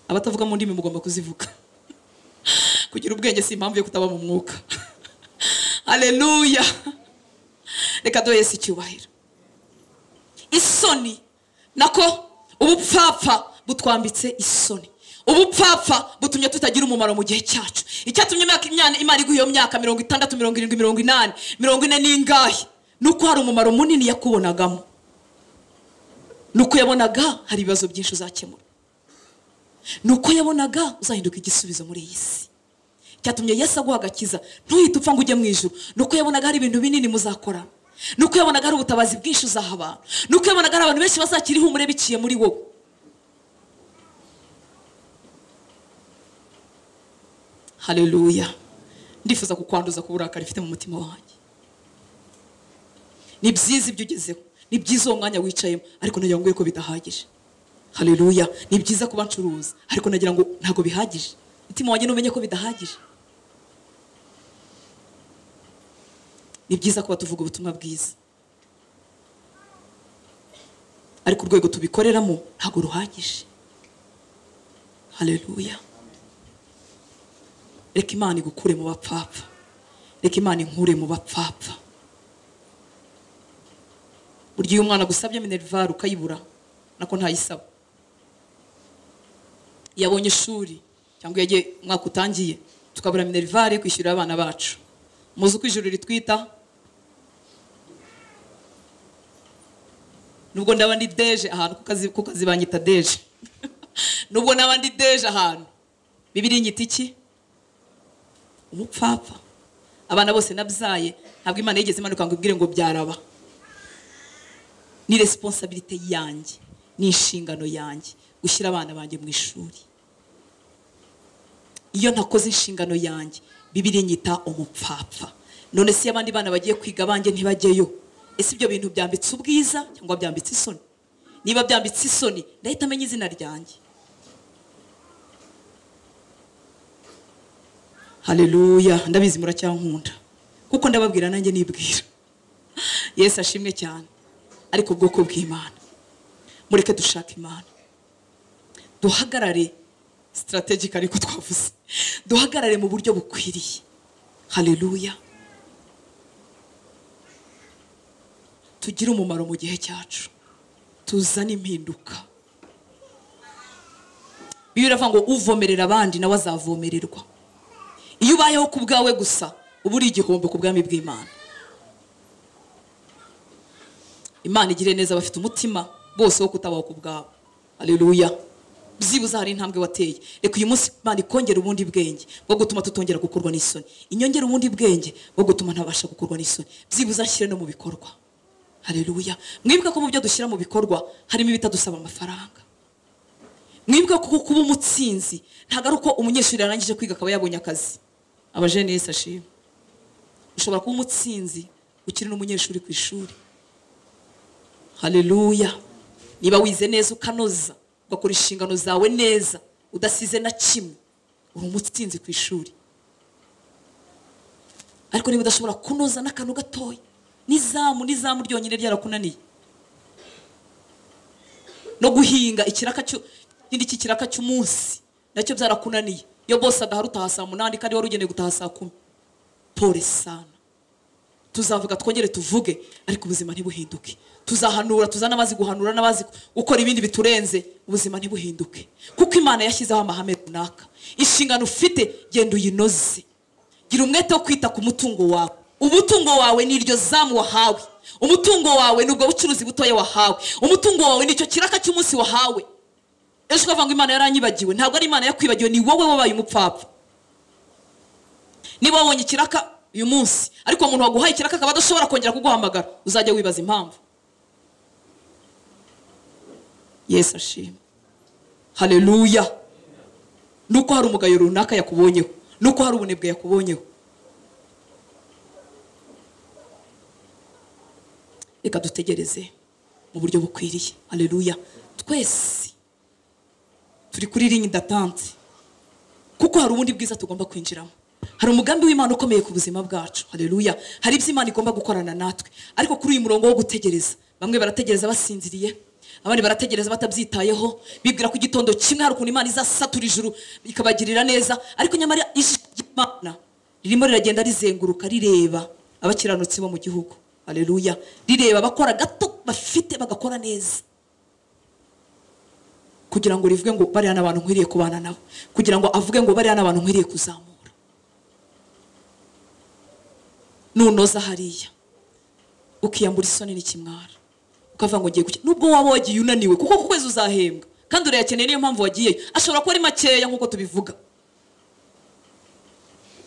abatavuga mu ndimi mugomba kuzivuga kugira ubwenge si impamvu yo kutaba mu mwuka hareruya reka duhe Yesu icyubahiro isoni nako ubupfapfa butwambitse isoni ubupfapfa butumye tutagira umumaro mu gihe cyacu icyatumye imyaka imyana- imana iguha iyo myaka mirongo itandatu mirongo irindwi mirongo inani mirongo ine n'ingahe ni uko hari umumaro munini yakubonagamo ni uko yabonaga hari ibibazo byinshi uzakemura ni uko yabonaga uzahinduka igisubizo muri iyi si cyatumye yesu aguha agakiza ntuhite upfa ngo ujye mu ijoro ni uko yabonaga hari ibintu binini muzakora ni uko yabonaga hari ubutabazi bwinshi uzaha abantu ni uko yabonaga hari abantu benshi bazakiriho umure biciye muri wowe hareruya ndifuza kukwanduza ku burakari ifite mu mutima wanjye ni byiza ibyo ugezeho ni byiza uwo mwanya wicayemo ariko nagira ngo ko bidahagije hareruya ni byiza kuba ncuruza ariko nagira ngo ntabwo bihagije mutima wanjye numenye ko bidahagije ni byiza kuba tuvuga ubutumwa bwiza ariko urwego tubikoreramo ntabwo ruhagije hareruya reka imana igukure mu bapfapfa reka imana inkure mu bapfapfa burya iyo umwana agusabye minerivare ukayibura nako ntayisaba yabonye ishuri cyangwa yagiye umwaka utangiye tukabura minerivare kwishyurira abana bacu muzi uko ijuru ritwita nubwo ndaba ndi deje ahantu kuko azi- kuko kazi banyita deje nubwo naba ndi deje ahantu bibiri nyita iki umupfapfa abana bose nabyaye ntabwo imana yigeze imanuka ngo ibwire ngo byaraba ni resiponsabirite yanjye ni inshingano yanjye gushyira abana banjye mu ishuri iyo ntakoze inshingano yanjye bibiri nyita umupfapfa none se iyo abandi bana bagiye kwiga abanjye ntibajyeyo ese ibyo bintu byambitse ubwiza cyangwa byambitse isoni niba byambitse isoni ndahita amenya izina ryanjye hareruya ndabizi muracyankunda kuko ndababwira nanjye nibwira yesu ashimwe cyane ariko ubwoko bw'imana mureke dushaka imana duhagarare sitarategika ariko twavuze duhagarare mu buryo bukwiriye hareruya tugire umumaro mu gihe cyacu tuzane impinduka bibiri iravuga ngo uvomerera abandi nawe azavomererwa iyo ubayeho ku bwawe gusa uba uri igihombo ku bwami bw'imana imana igire neza abafite umutima bose wo kutabaho ku bwabo aleluya byibuze hari intambwe wateye reka uyu munsi imana ikongera ubundi bwenge bwo gutuma tutongera gukorwa n'isoni inyongera ubundi bwenge bwo gutuma ntabasha gukorwa n'isoni byibuze nshyire no mu bikorwa hareruya mwibuke ko mu byo dushyira mu bikorwa harimo ibitadusaba amafaranga mwibuke ko kuba umutsinzi ntabwo ari uko umunyeshuri yarangije kwiga akaba yabonye akazi abajene yesi ashima ushobora kuba umutsinzi ukiri n'umunyeshuri ku ishuri hareruya niba wize neza ukanoza ugakora inshingano zawe neza udasize na kimwe uri umutsinzi ku ishuri ariko niba udashobora kunoza n'akantu gatoya n'izamu n'izamu ryonyine ryarakunaniye no guhinga ikiraka cyo ikindi cy'ikiraka cy'umunsi nacyo byarakunaniye iyo bose adahari utaha saa munani kandi wari ugenewe gutaha saa kumi pore sana tuzavuga twongere tuvuge ariko ubuzima ntibuhinduke tuzahanura tuzana amazi guhanura n'abazi gukora ibindi biturenze ubuzima ntibuhinduke kuko imana yashyizeho amahame runaka inshingano ufite genda uyinoze gira umwete wo kwita ku mutungo wawe umutungo wawe ni iryo zamu wahawe umutungo wawe ni ubwo bucuruzi butoya wahawe umutungo wawe ni icyo kiraka cy'umunsi wahawe ejo ukavuga ngo imana yaranyibagiwe ntabwo ari imana yakwibagiwe ni wowe wabaye umupfapfa niba wabonye ikiraka uyu munsi ariko umuntu waguhaye ikiraka akaba adashobora kongera kuguhamagara uzajya wibaza impamvu yesu ashima hareruya nuko hari umugayo runaka yakubonyeho nuko hari ubunebwe yakubonyeho reka dutegereze mu buryo bukwiriye hareruya twese turi kuri ringi datante kuko hari ubundi bwiza tugomba kwinjiramo hari umugambi w'imana ukomeye ku buzima bwacu hareruya hari ibyo imana igomba gukorana natwe ariko kuri uyu murongo wo gutegereza bamwe barategereza basinziriye abandi barategereza batabyitayeho bibwira ko igitondo kimwe hari ukuntu imana izasatura ijuru ikabagirira neza ariko nyamara ijisho ry'imana ririmo riragenda rizenguruka rireba abakiranutsi bo mu gihugu hareruya rireba abakora gato bafite bagakora neza kugira ngo rivuge ngo bariya ni abantu nkwiriye kubana nabo kugira ngo avuge ngo bariya ni abantu nkwiriye kuzamura nunoza hariya ukiyambura isoni n'ikimwara ukavuga ngo ngiye gukina nubwo waba wagiye unaniwe kuko ku kwezi uzahembwa kandi urayakeneye niyo mpamvu wagiyeyo ashobora kuba ari makeya nk'uko tubivuga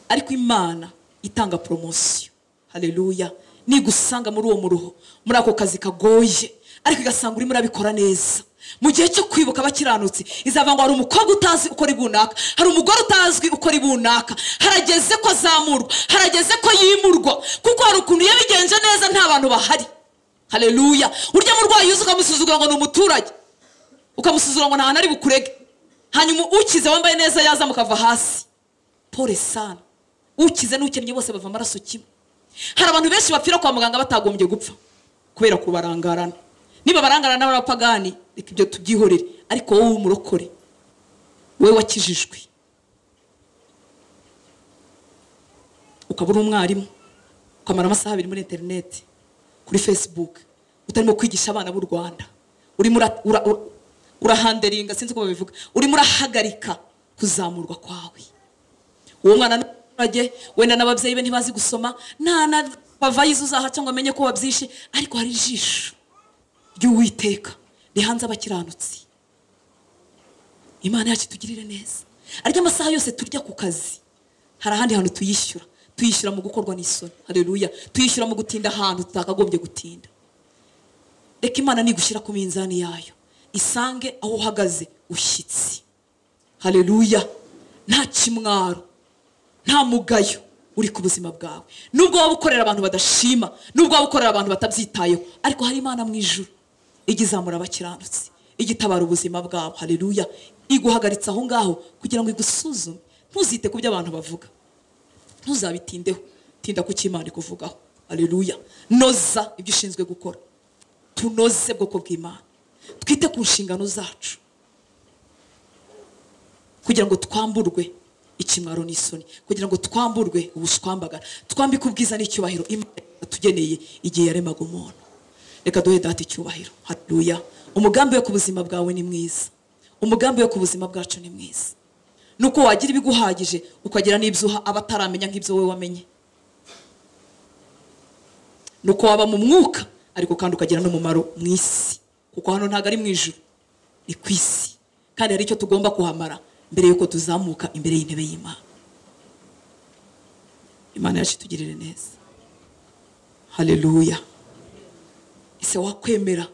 ariko imana itanga poromosiyo hareruya nigusanga muri uwo muruho muri ako kazi kagoye ariko igasanga urimo urabikora neza mu gihe cyo kwibuka abakiranutsi izava ngo hari umukobwa utazi ukora ibunaka hari umugore utazwi ukora ibunaka harageze ko azamurwa harageze ko yimurwa kuko hari ukuntu yabigenje neza nta bantu bahari hareruya urya murwayi uzi ukamusuzugura ngo ni umuturage ukamusuzugura ngo nta hantu ari bukurege hanyuma ukize wambaye neza yaza mukava hasi pole sana ukize n'ukennye bose bava amaraso kimwe hari abantu benshi bapfira kwa muganga batagombye gupfa kubera kubarangarana niba barangarana n'abapagani reka ibyo tubyihorere ariko wowe w'umurokore wowe wakijijwe ukaba uri umwarimu ukamara amasaha abiri muri interineti kuri fesibuke utarimo kwigisha abana b'u rwanda urimo ura- ura- ura- urahanderinga sinzi uko babivuga urimo urahagarika kuzamurwa kwawe uwo mwana ni umuturage wenda n'ababyeyi be ntibazi gusoma nta na bavayizi uzahaca ngo amenye ko wabyishe ariko hari ijisho ry'uwiteka rihanze abakiranutsi imana yacu itugirire neza arya amasaha yose turya ku kazi hari ahandi hantu tuyishyura tuyishyura mu gukorwa n'isoni hareruya tuyishyura mu gutinda ahantu tutakagombye gutinda reka imana nigushyira ku minzani yayo isange aho uhagaze ushyitsi hareruya nta kimwaro nta mugayo uri ku buzima bwawe nubwo waba ukorera abantu badashima nubwo waba ukorera abantu batabyitayeho ariko hari imana mu ijuru ijya izamura abakiranutsi ijya itabara ubuzima bwabo hareruya iguhagaritse aho ngaho kugira ngo igusuzume ntuzite ku byo abantu bavuga ntuzabitindeho tinda ku cyo imana ikuvugaho hareruya noza ibyo ushinzwe gukora tunoze bwoko bw'imana twite ku nshingano zacu kugira ngo twamburwe ikimwaro n'isoni kugira ngo twamburwe ubushwambagara twambike ubwiza n'icyubahiro imana yatugeneye igihe yaremaga umuntu reka duhe data icyubahiro haruya umugambi we ku buzima bwawe ni mwiza umugambi we ku buzima bwacu ni mwiza nuko wagira ibiguhagije ukagira n'ibyo uha abataramenya nk'ibyo wowe wamenye nuko waba mu mwuka ariko kandi ukagira n'umumaro mu isi kuko hano ntabwo ari mu ijuru ni ku isi kandi hari icyo tugomba kuhamara mbere y'uko tuzamuka imbere y'intebe y'imana imana yacu itugirire neza hareruya ese wakwemera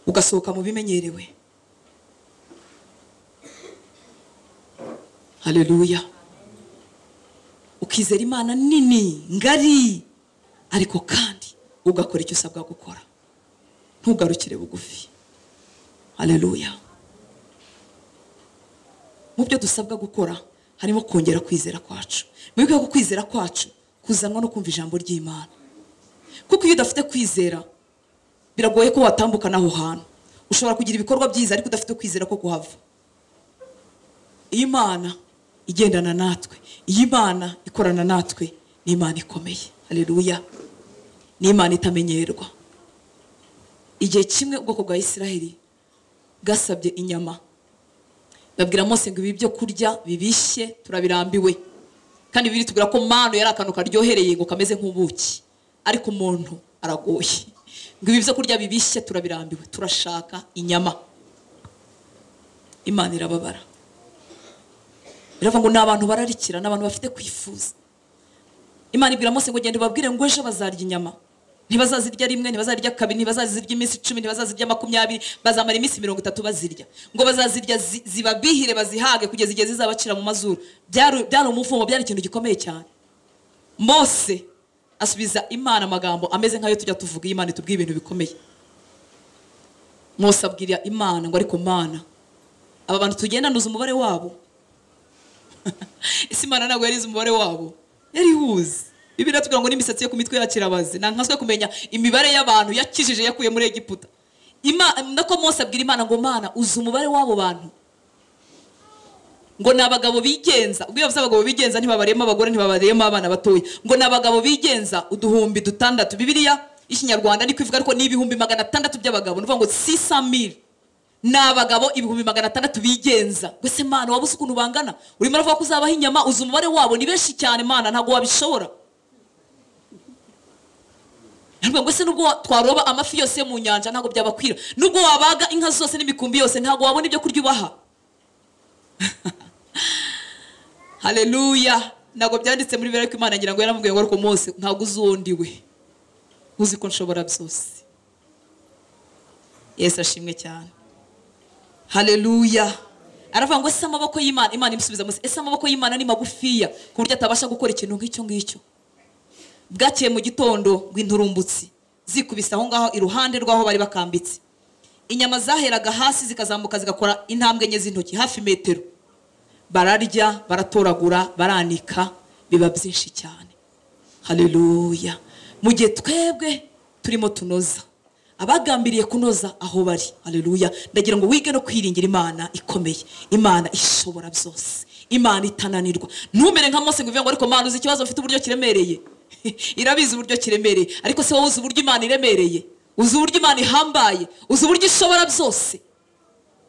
ugasohoka mu bimenyerewe hareruya ukizera imana nini ngari ariko kandi ugakora icyo usabwa gukora ntugarukire bugufi hareruya mu byo dusabwa gukora harimo kongera kwizera kwacu mu rwego rwo kwizera kwacu kuzanwa no kumva ijambo ry'imana kuko iyo udafite kwizera biragoye ko watambuka n'aho hantu ushobora kugira ibikorwa byiza ariko udafite kwizera ko kuhava iyo imana igendana natwe iyo imana ikorana natwe ni imana ikomeye hareruya ni imana itamenyerwa igihe kimwe ubwoko bwa isiraheli bwasabye inyama babwira mose ngo ibi byo kurya bibishye turabirambiwe kandi biri tubwira ko manu yari akantu karyohereye ngo kameze nk'ubuki ariko umuntu aragoye ngo ibi byo kurya bibishye turabirambiwe turashaka inyama imana irababara biravuga ngo ni abantu bararikira ni abantu bafite kwifuza imana ibwira mose ngo genda ubabwire ngo ejo bazarya inyama ntibazazirya rimwe ntibazazirya kabiri ntibazazirya iminsi icumi ntibazazirya makumyabiri bazamara iminsi mirongo itatu bazirya ngo bazazirya zi- zibabihire bazihage kugeza igihe zizabacira mu mazuru byari byari umuvumo byari ikintu gikomeye cyane mose asubiza imana amagambo ameze nk'ayo tujya tuvuga iyo imana itubwiye ibintu bikomeye mose abwira imana ngo ariko mana aba bantu tugenda ntuzi umubare wabo ese imana ntabwo yarize umubare wabo yari iwuzi bibiri tugira ngo n'imisatsi yo ku mitwe yakirabazi nta nkaswe kumenya imibare y'abantu yakijije yakuye muri egiputa Ima- nako mose abwira imana ngo mana uzi umubare w'abo bantu ngo ni abagabo bigenza ubwo iyo bavuze abagabo bigenza ntibabariyemo abagore ntibabariyemo abana batoya ngo ni abagabo bigenza uduhumbi dutandatu bibiliya y'ikinyarwanda ni kuvuga ariko ni ibihumbi magana atandatu by'abagabo ni ukuvuga ngo sisamiri ni abagabo ibihumbi magana atandatu bigenza mbese mana wabuze ukuntu bangana urimo uravuga ko uzabaha inyama uzi umubare wabo ni benshi cyane mana ntabwo wabishobora Ntabwo ngo se nubwo wa- twaroba amafi yose yo mu nyanja ntabwo byabakwira nubwo wabaga inka zose n'imikumbi yose ntabwo wabona ibyo kurya ubaha haleluya ntabwo byanditse muri bibiri ariko imana ngira ngo yaramubwiye ngo ariko mose ntabwo uzi uwo ndi we uzi ko nshobora byose yesu ashimwe cyane haleluya aravuga ngo ese amaboko y'imana imana imusubiza munsi ese amaboko y'imana ni magufiya ku buryo atabasha gukora ikintu nk'icyo ngicyo bwakeye mu gitondo ngo inturumbutsi zikubise aho ngaho iruhande rw'aho bari bakambitse inyama zaheraga hasi zikazamuka zigakora intambwe enye z'intoki hafi metero bararya baratoragura baranika biba byinshi cyane haleluya mu gihe twebwe turimo tunoza abagambiriye kunoza aho bari haleluya ndagira ngo wige no kwiringira imana ikomeye imana ishobora byose imana itananirwa ntumere nka mose ngo uvuge ngo ariko mana uzi ikibazo mfite uburyo kiremereye irabizi uburyo kiremereye ariko se wowe uzi uburyo imana iremereye uzi uburyo imana ihambaye uzi uburyo ishobora byose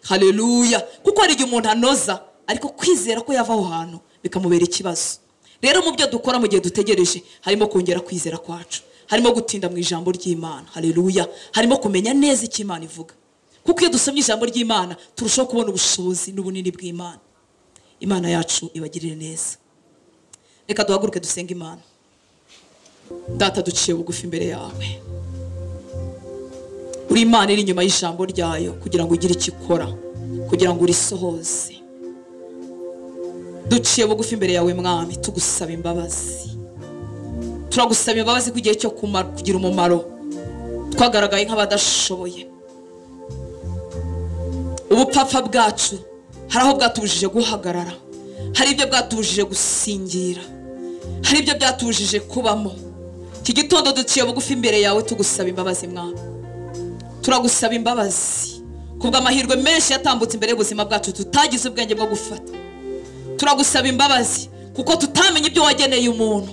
haleluya kuko hari igihe umuntu anoza ariko kwizera ko yava aho hantu bikamubera ikibazo rero mu byo dukora mu gihe dutegereje harimo kongera kwizera kwacu harimo gutinda mu ijambo ry'imana haleluya harimo kumenya neza icyo imana ivuga kuko iyo dusomye ijambo ry'imana turushaho kubona ubushobozi n'ubunini bw'imana imana yacu ibagirire neza reka duhaguruke dusenge imana data duciye bugufi imbere yawe uri imana iri inyuma y'ijambo ryayo kugira ngo ugire icyo ikora kugira ngo urisohoze duciye bugufi imbere yawe mwami tugusaba imbabazi turagusaba imbabazi ko igihe cyo kumara- kugira umumaro twagaragaye nk'abadashoboye ubupfapfa bwacu hari aho bwatubujije guhagarara hari ibyo bwatubujije gusingira hari ibyo byatubujije kubamo iki gitondo duciye bugufi imbere yawe tugusaba imbabazi mwami turagusaba imbabazi kubwo amahirwe menshi yatambutse imbere y'ubuzima bwacu tutagize ubwenge bwo gufata turagusaba imbabazi kuko tutamenye ibyo wageneye umuntu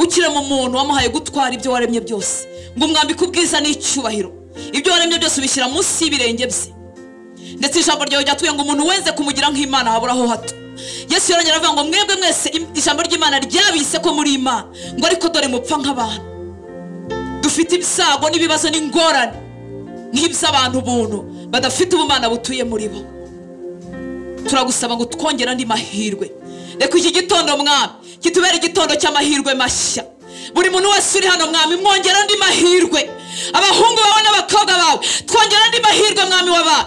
ukirema umuntu wamuhaye gutwara ibyo waremye byose ngo umwambike ubwiza n'icyubahiro ibyo waremye byose ubishyira munsi y'ibirenge bye ndetse ijambo ryawe ryatuye ngo umuntu wese kumugira nk'imana haburaho hato yesu yarongera aravuga ngo mwebwe mwese im- ijambo ry'imana ryabise ko muri imana ngo ariko dore mupfa nk'abantu dufite ibyago n'ibibazo n'ingorane nk'iby'abantu buntu badafite ubumana butuye muri bo turagusaba ngo twongere andi mahirwe reka iki gitondo mwami kitubere igitondo cy'amahirwe mashya buri muntu wese uri hano mwami mwongere andi mahirwe abahungu bawe n'abakobwa bawe twongere andi mahirwe mwami wabawe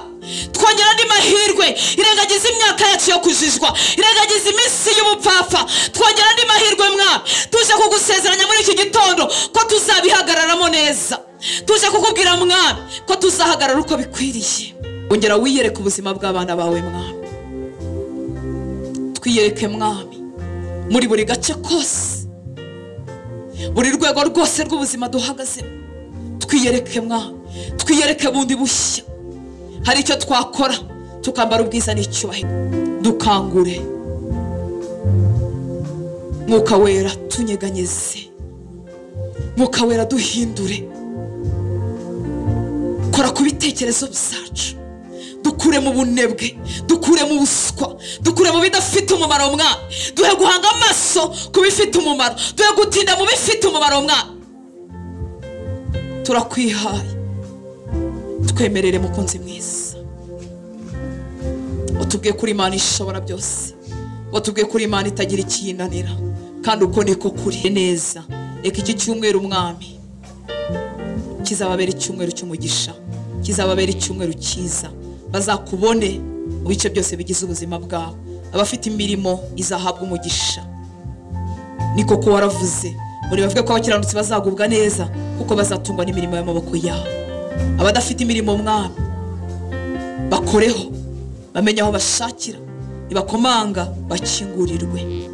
twongere andi mahirwe irengagiza imyaka yacu yo kujijwa irengagiza iminsi y'ubupfapfa twongere andi mahirwe mwami tuje kugusezeranya muri iki gitondo ko tuzabihagararamo neza tuje kukubwira mwami ko tuzahagarara uko bikwiriye ongera wiyereke ubuzima bw'abana bawe mwami twiyereke mwami muri buri gace kose buri rwego rwose rw'ubuzima duhagazemo twiyereke mwami twiyereke bundi bushya hari icyo twakora tukambara ubwiza n'icyubahiro dukangure mwuka wera tunyeganyeze mwuka wera duhindure kora ku bitekerezo byacu dukure mu bunebwe dukure mu buswa dukure mu bidafite umumaro mwana duhe guhanga amaso ku bifite umumaro duhe gutinda mu bifite umumaro mwana turakwihaye twemerere mukunzi mwiza watubwiye kuri imana ishobora byose watubwiye kuri imana itagira ikiyinanira kandi uko niko kuri neza reka iki cyumweru umwami kizababera icyumweru cy'umugisha kizababera icyumweru cyiza bazakubone mu bice byose bigize ubuzima bwabo abafite imirimo izahabwa umugisha ni koko waravuze muri bavuge ko abakiranutsi bazagubwa neza kuko bazatungwa n'imirimo y'amaboko yabo abadafite imirimo mwami bakoreho bamenye aho bashakira nibakomanga bakingurirwe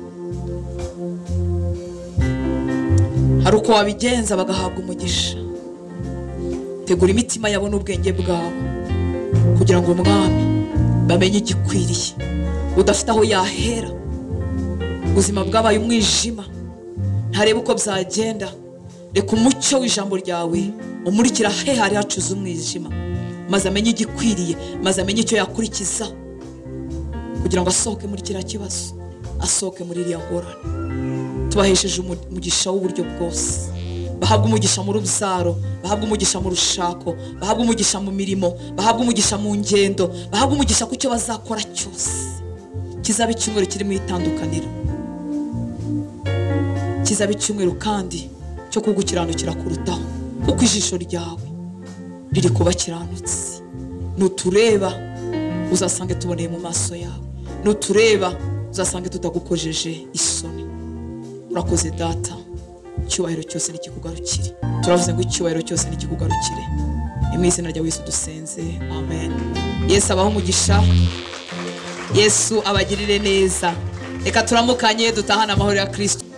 hari uko wabigenza bagahabwa umugisha tegura imitima yabo n'ubwenge bwabo kugira ngo umwami bamenye igikwiriye udafite aho yahera ubuzima bwabaye umwijima ntarebe uko byagenda reka umucyo w'ijambo ryawe umurikira he hari hacuze umwijima maze amenye igikwiriye maze amenye icyo yakurikiza kugira ngo asohoke muri kiriya kibazo asohoke muri iriya ngorane tubahesheje umu- umugisha w'uburyo bwose bahabwa umugisha mu rubyaro bahabwa umugisha mu rushako bahabwa umugisha mu mirimo bahabwa umugisha mu ngendo bahabwa umugisha ku cyo bazakora cyose kizaba icyumweru kiri mu itandukaniro kizaba icyumweru kandi cyo kugukiranukira kurutaho kuko ijisho ryawe riri ku bakiranutsi nutureba uzasange tuboneye mu maso yawe nutureba uzasange tutagukojeje isoni urakoze data icyubahiro cyose nikikugarukire turavuze ngo icyubahiro cyose nikikugarukire ni mu izina rya yesu dusenze amen yesu abaho umugisha yesu abagirire neza reka turamukanye dutahane amahoro ya kristo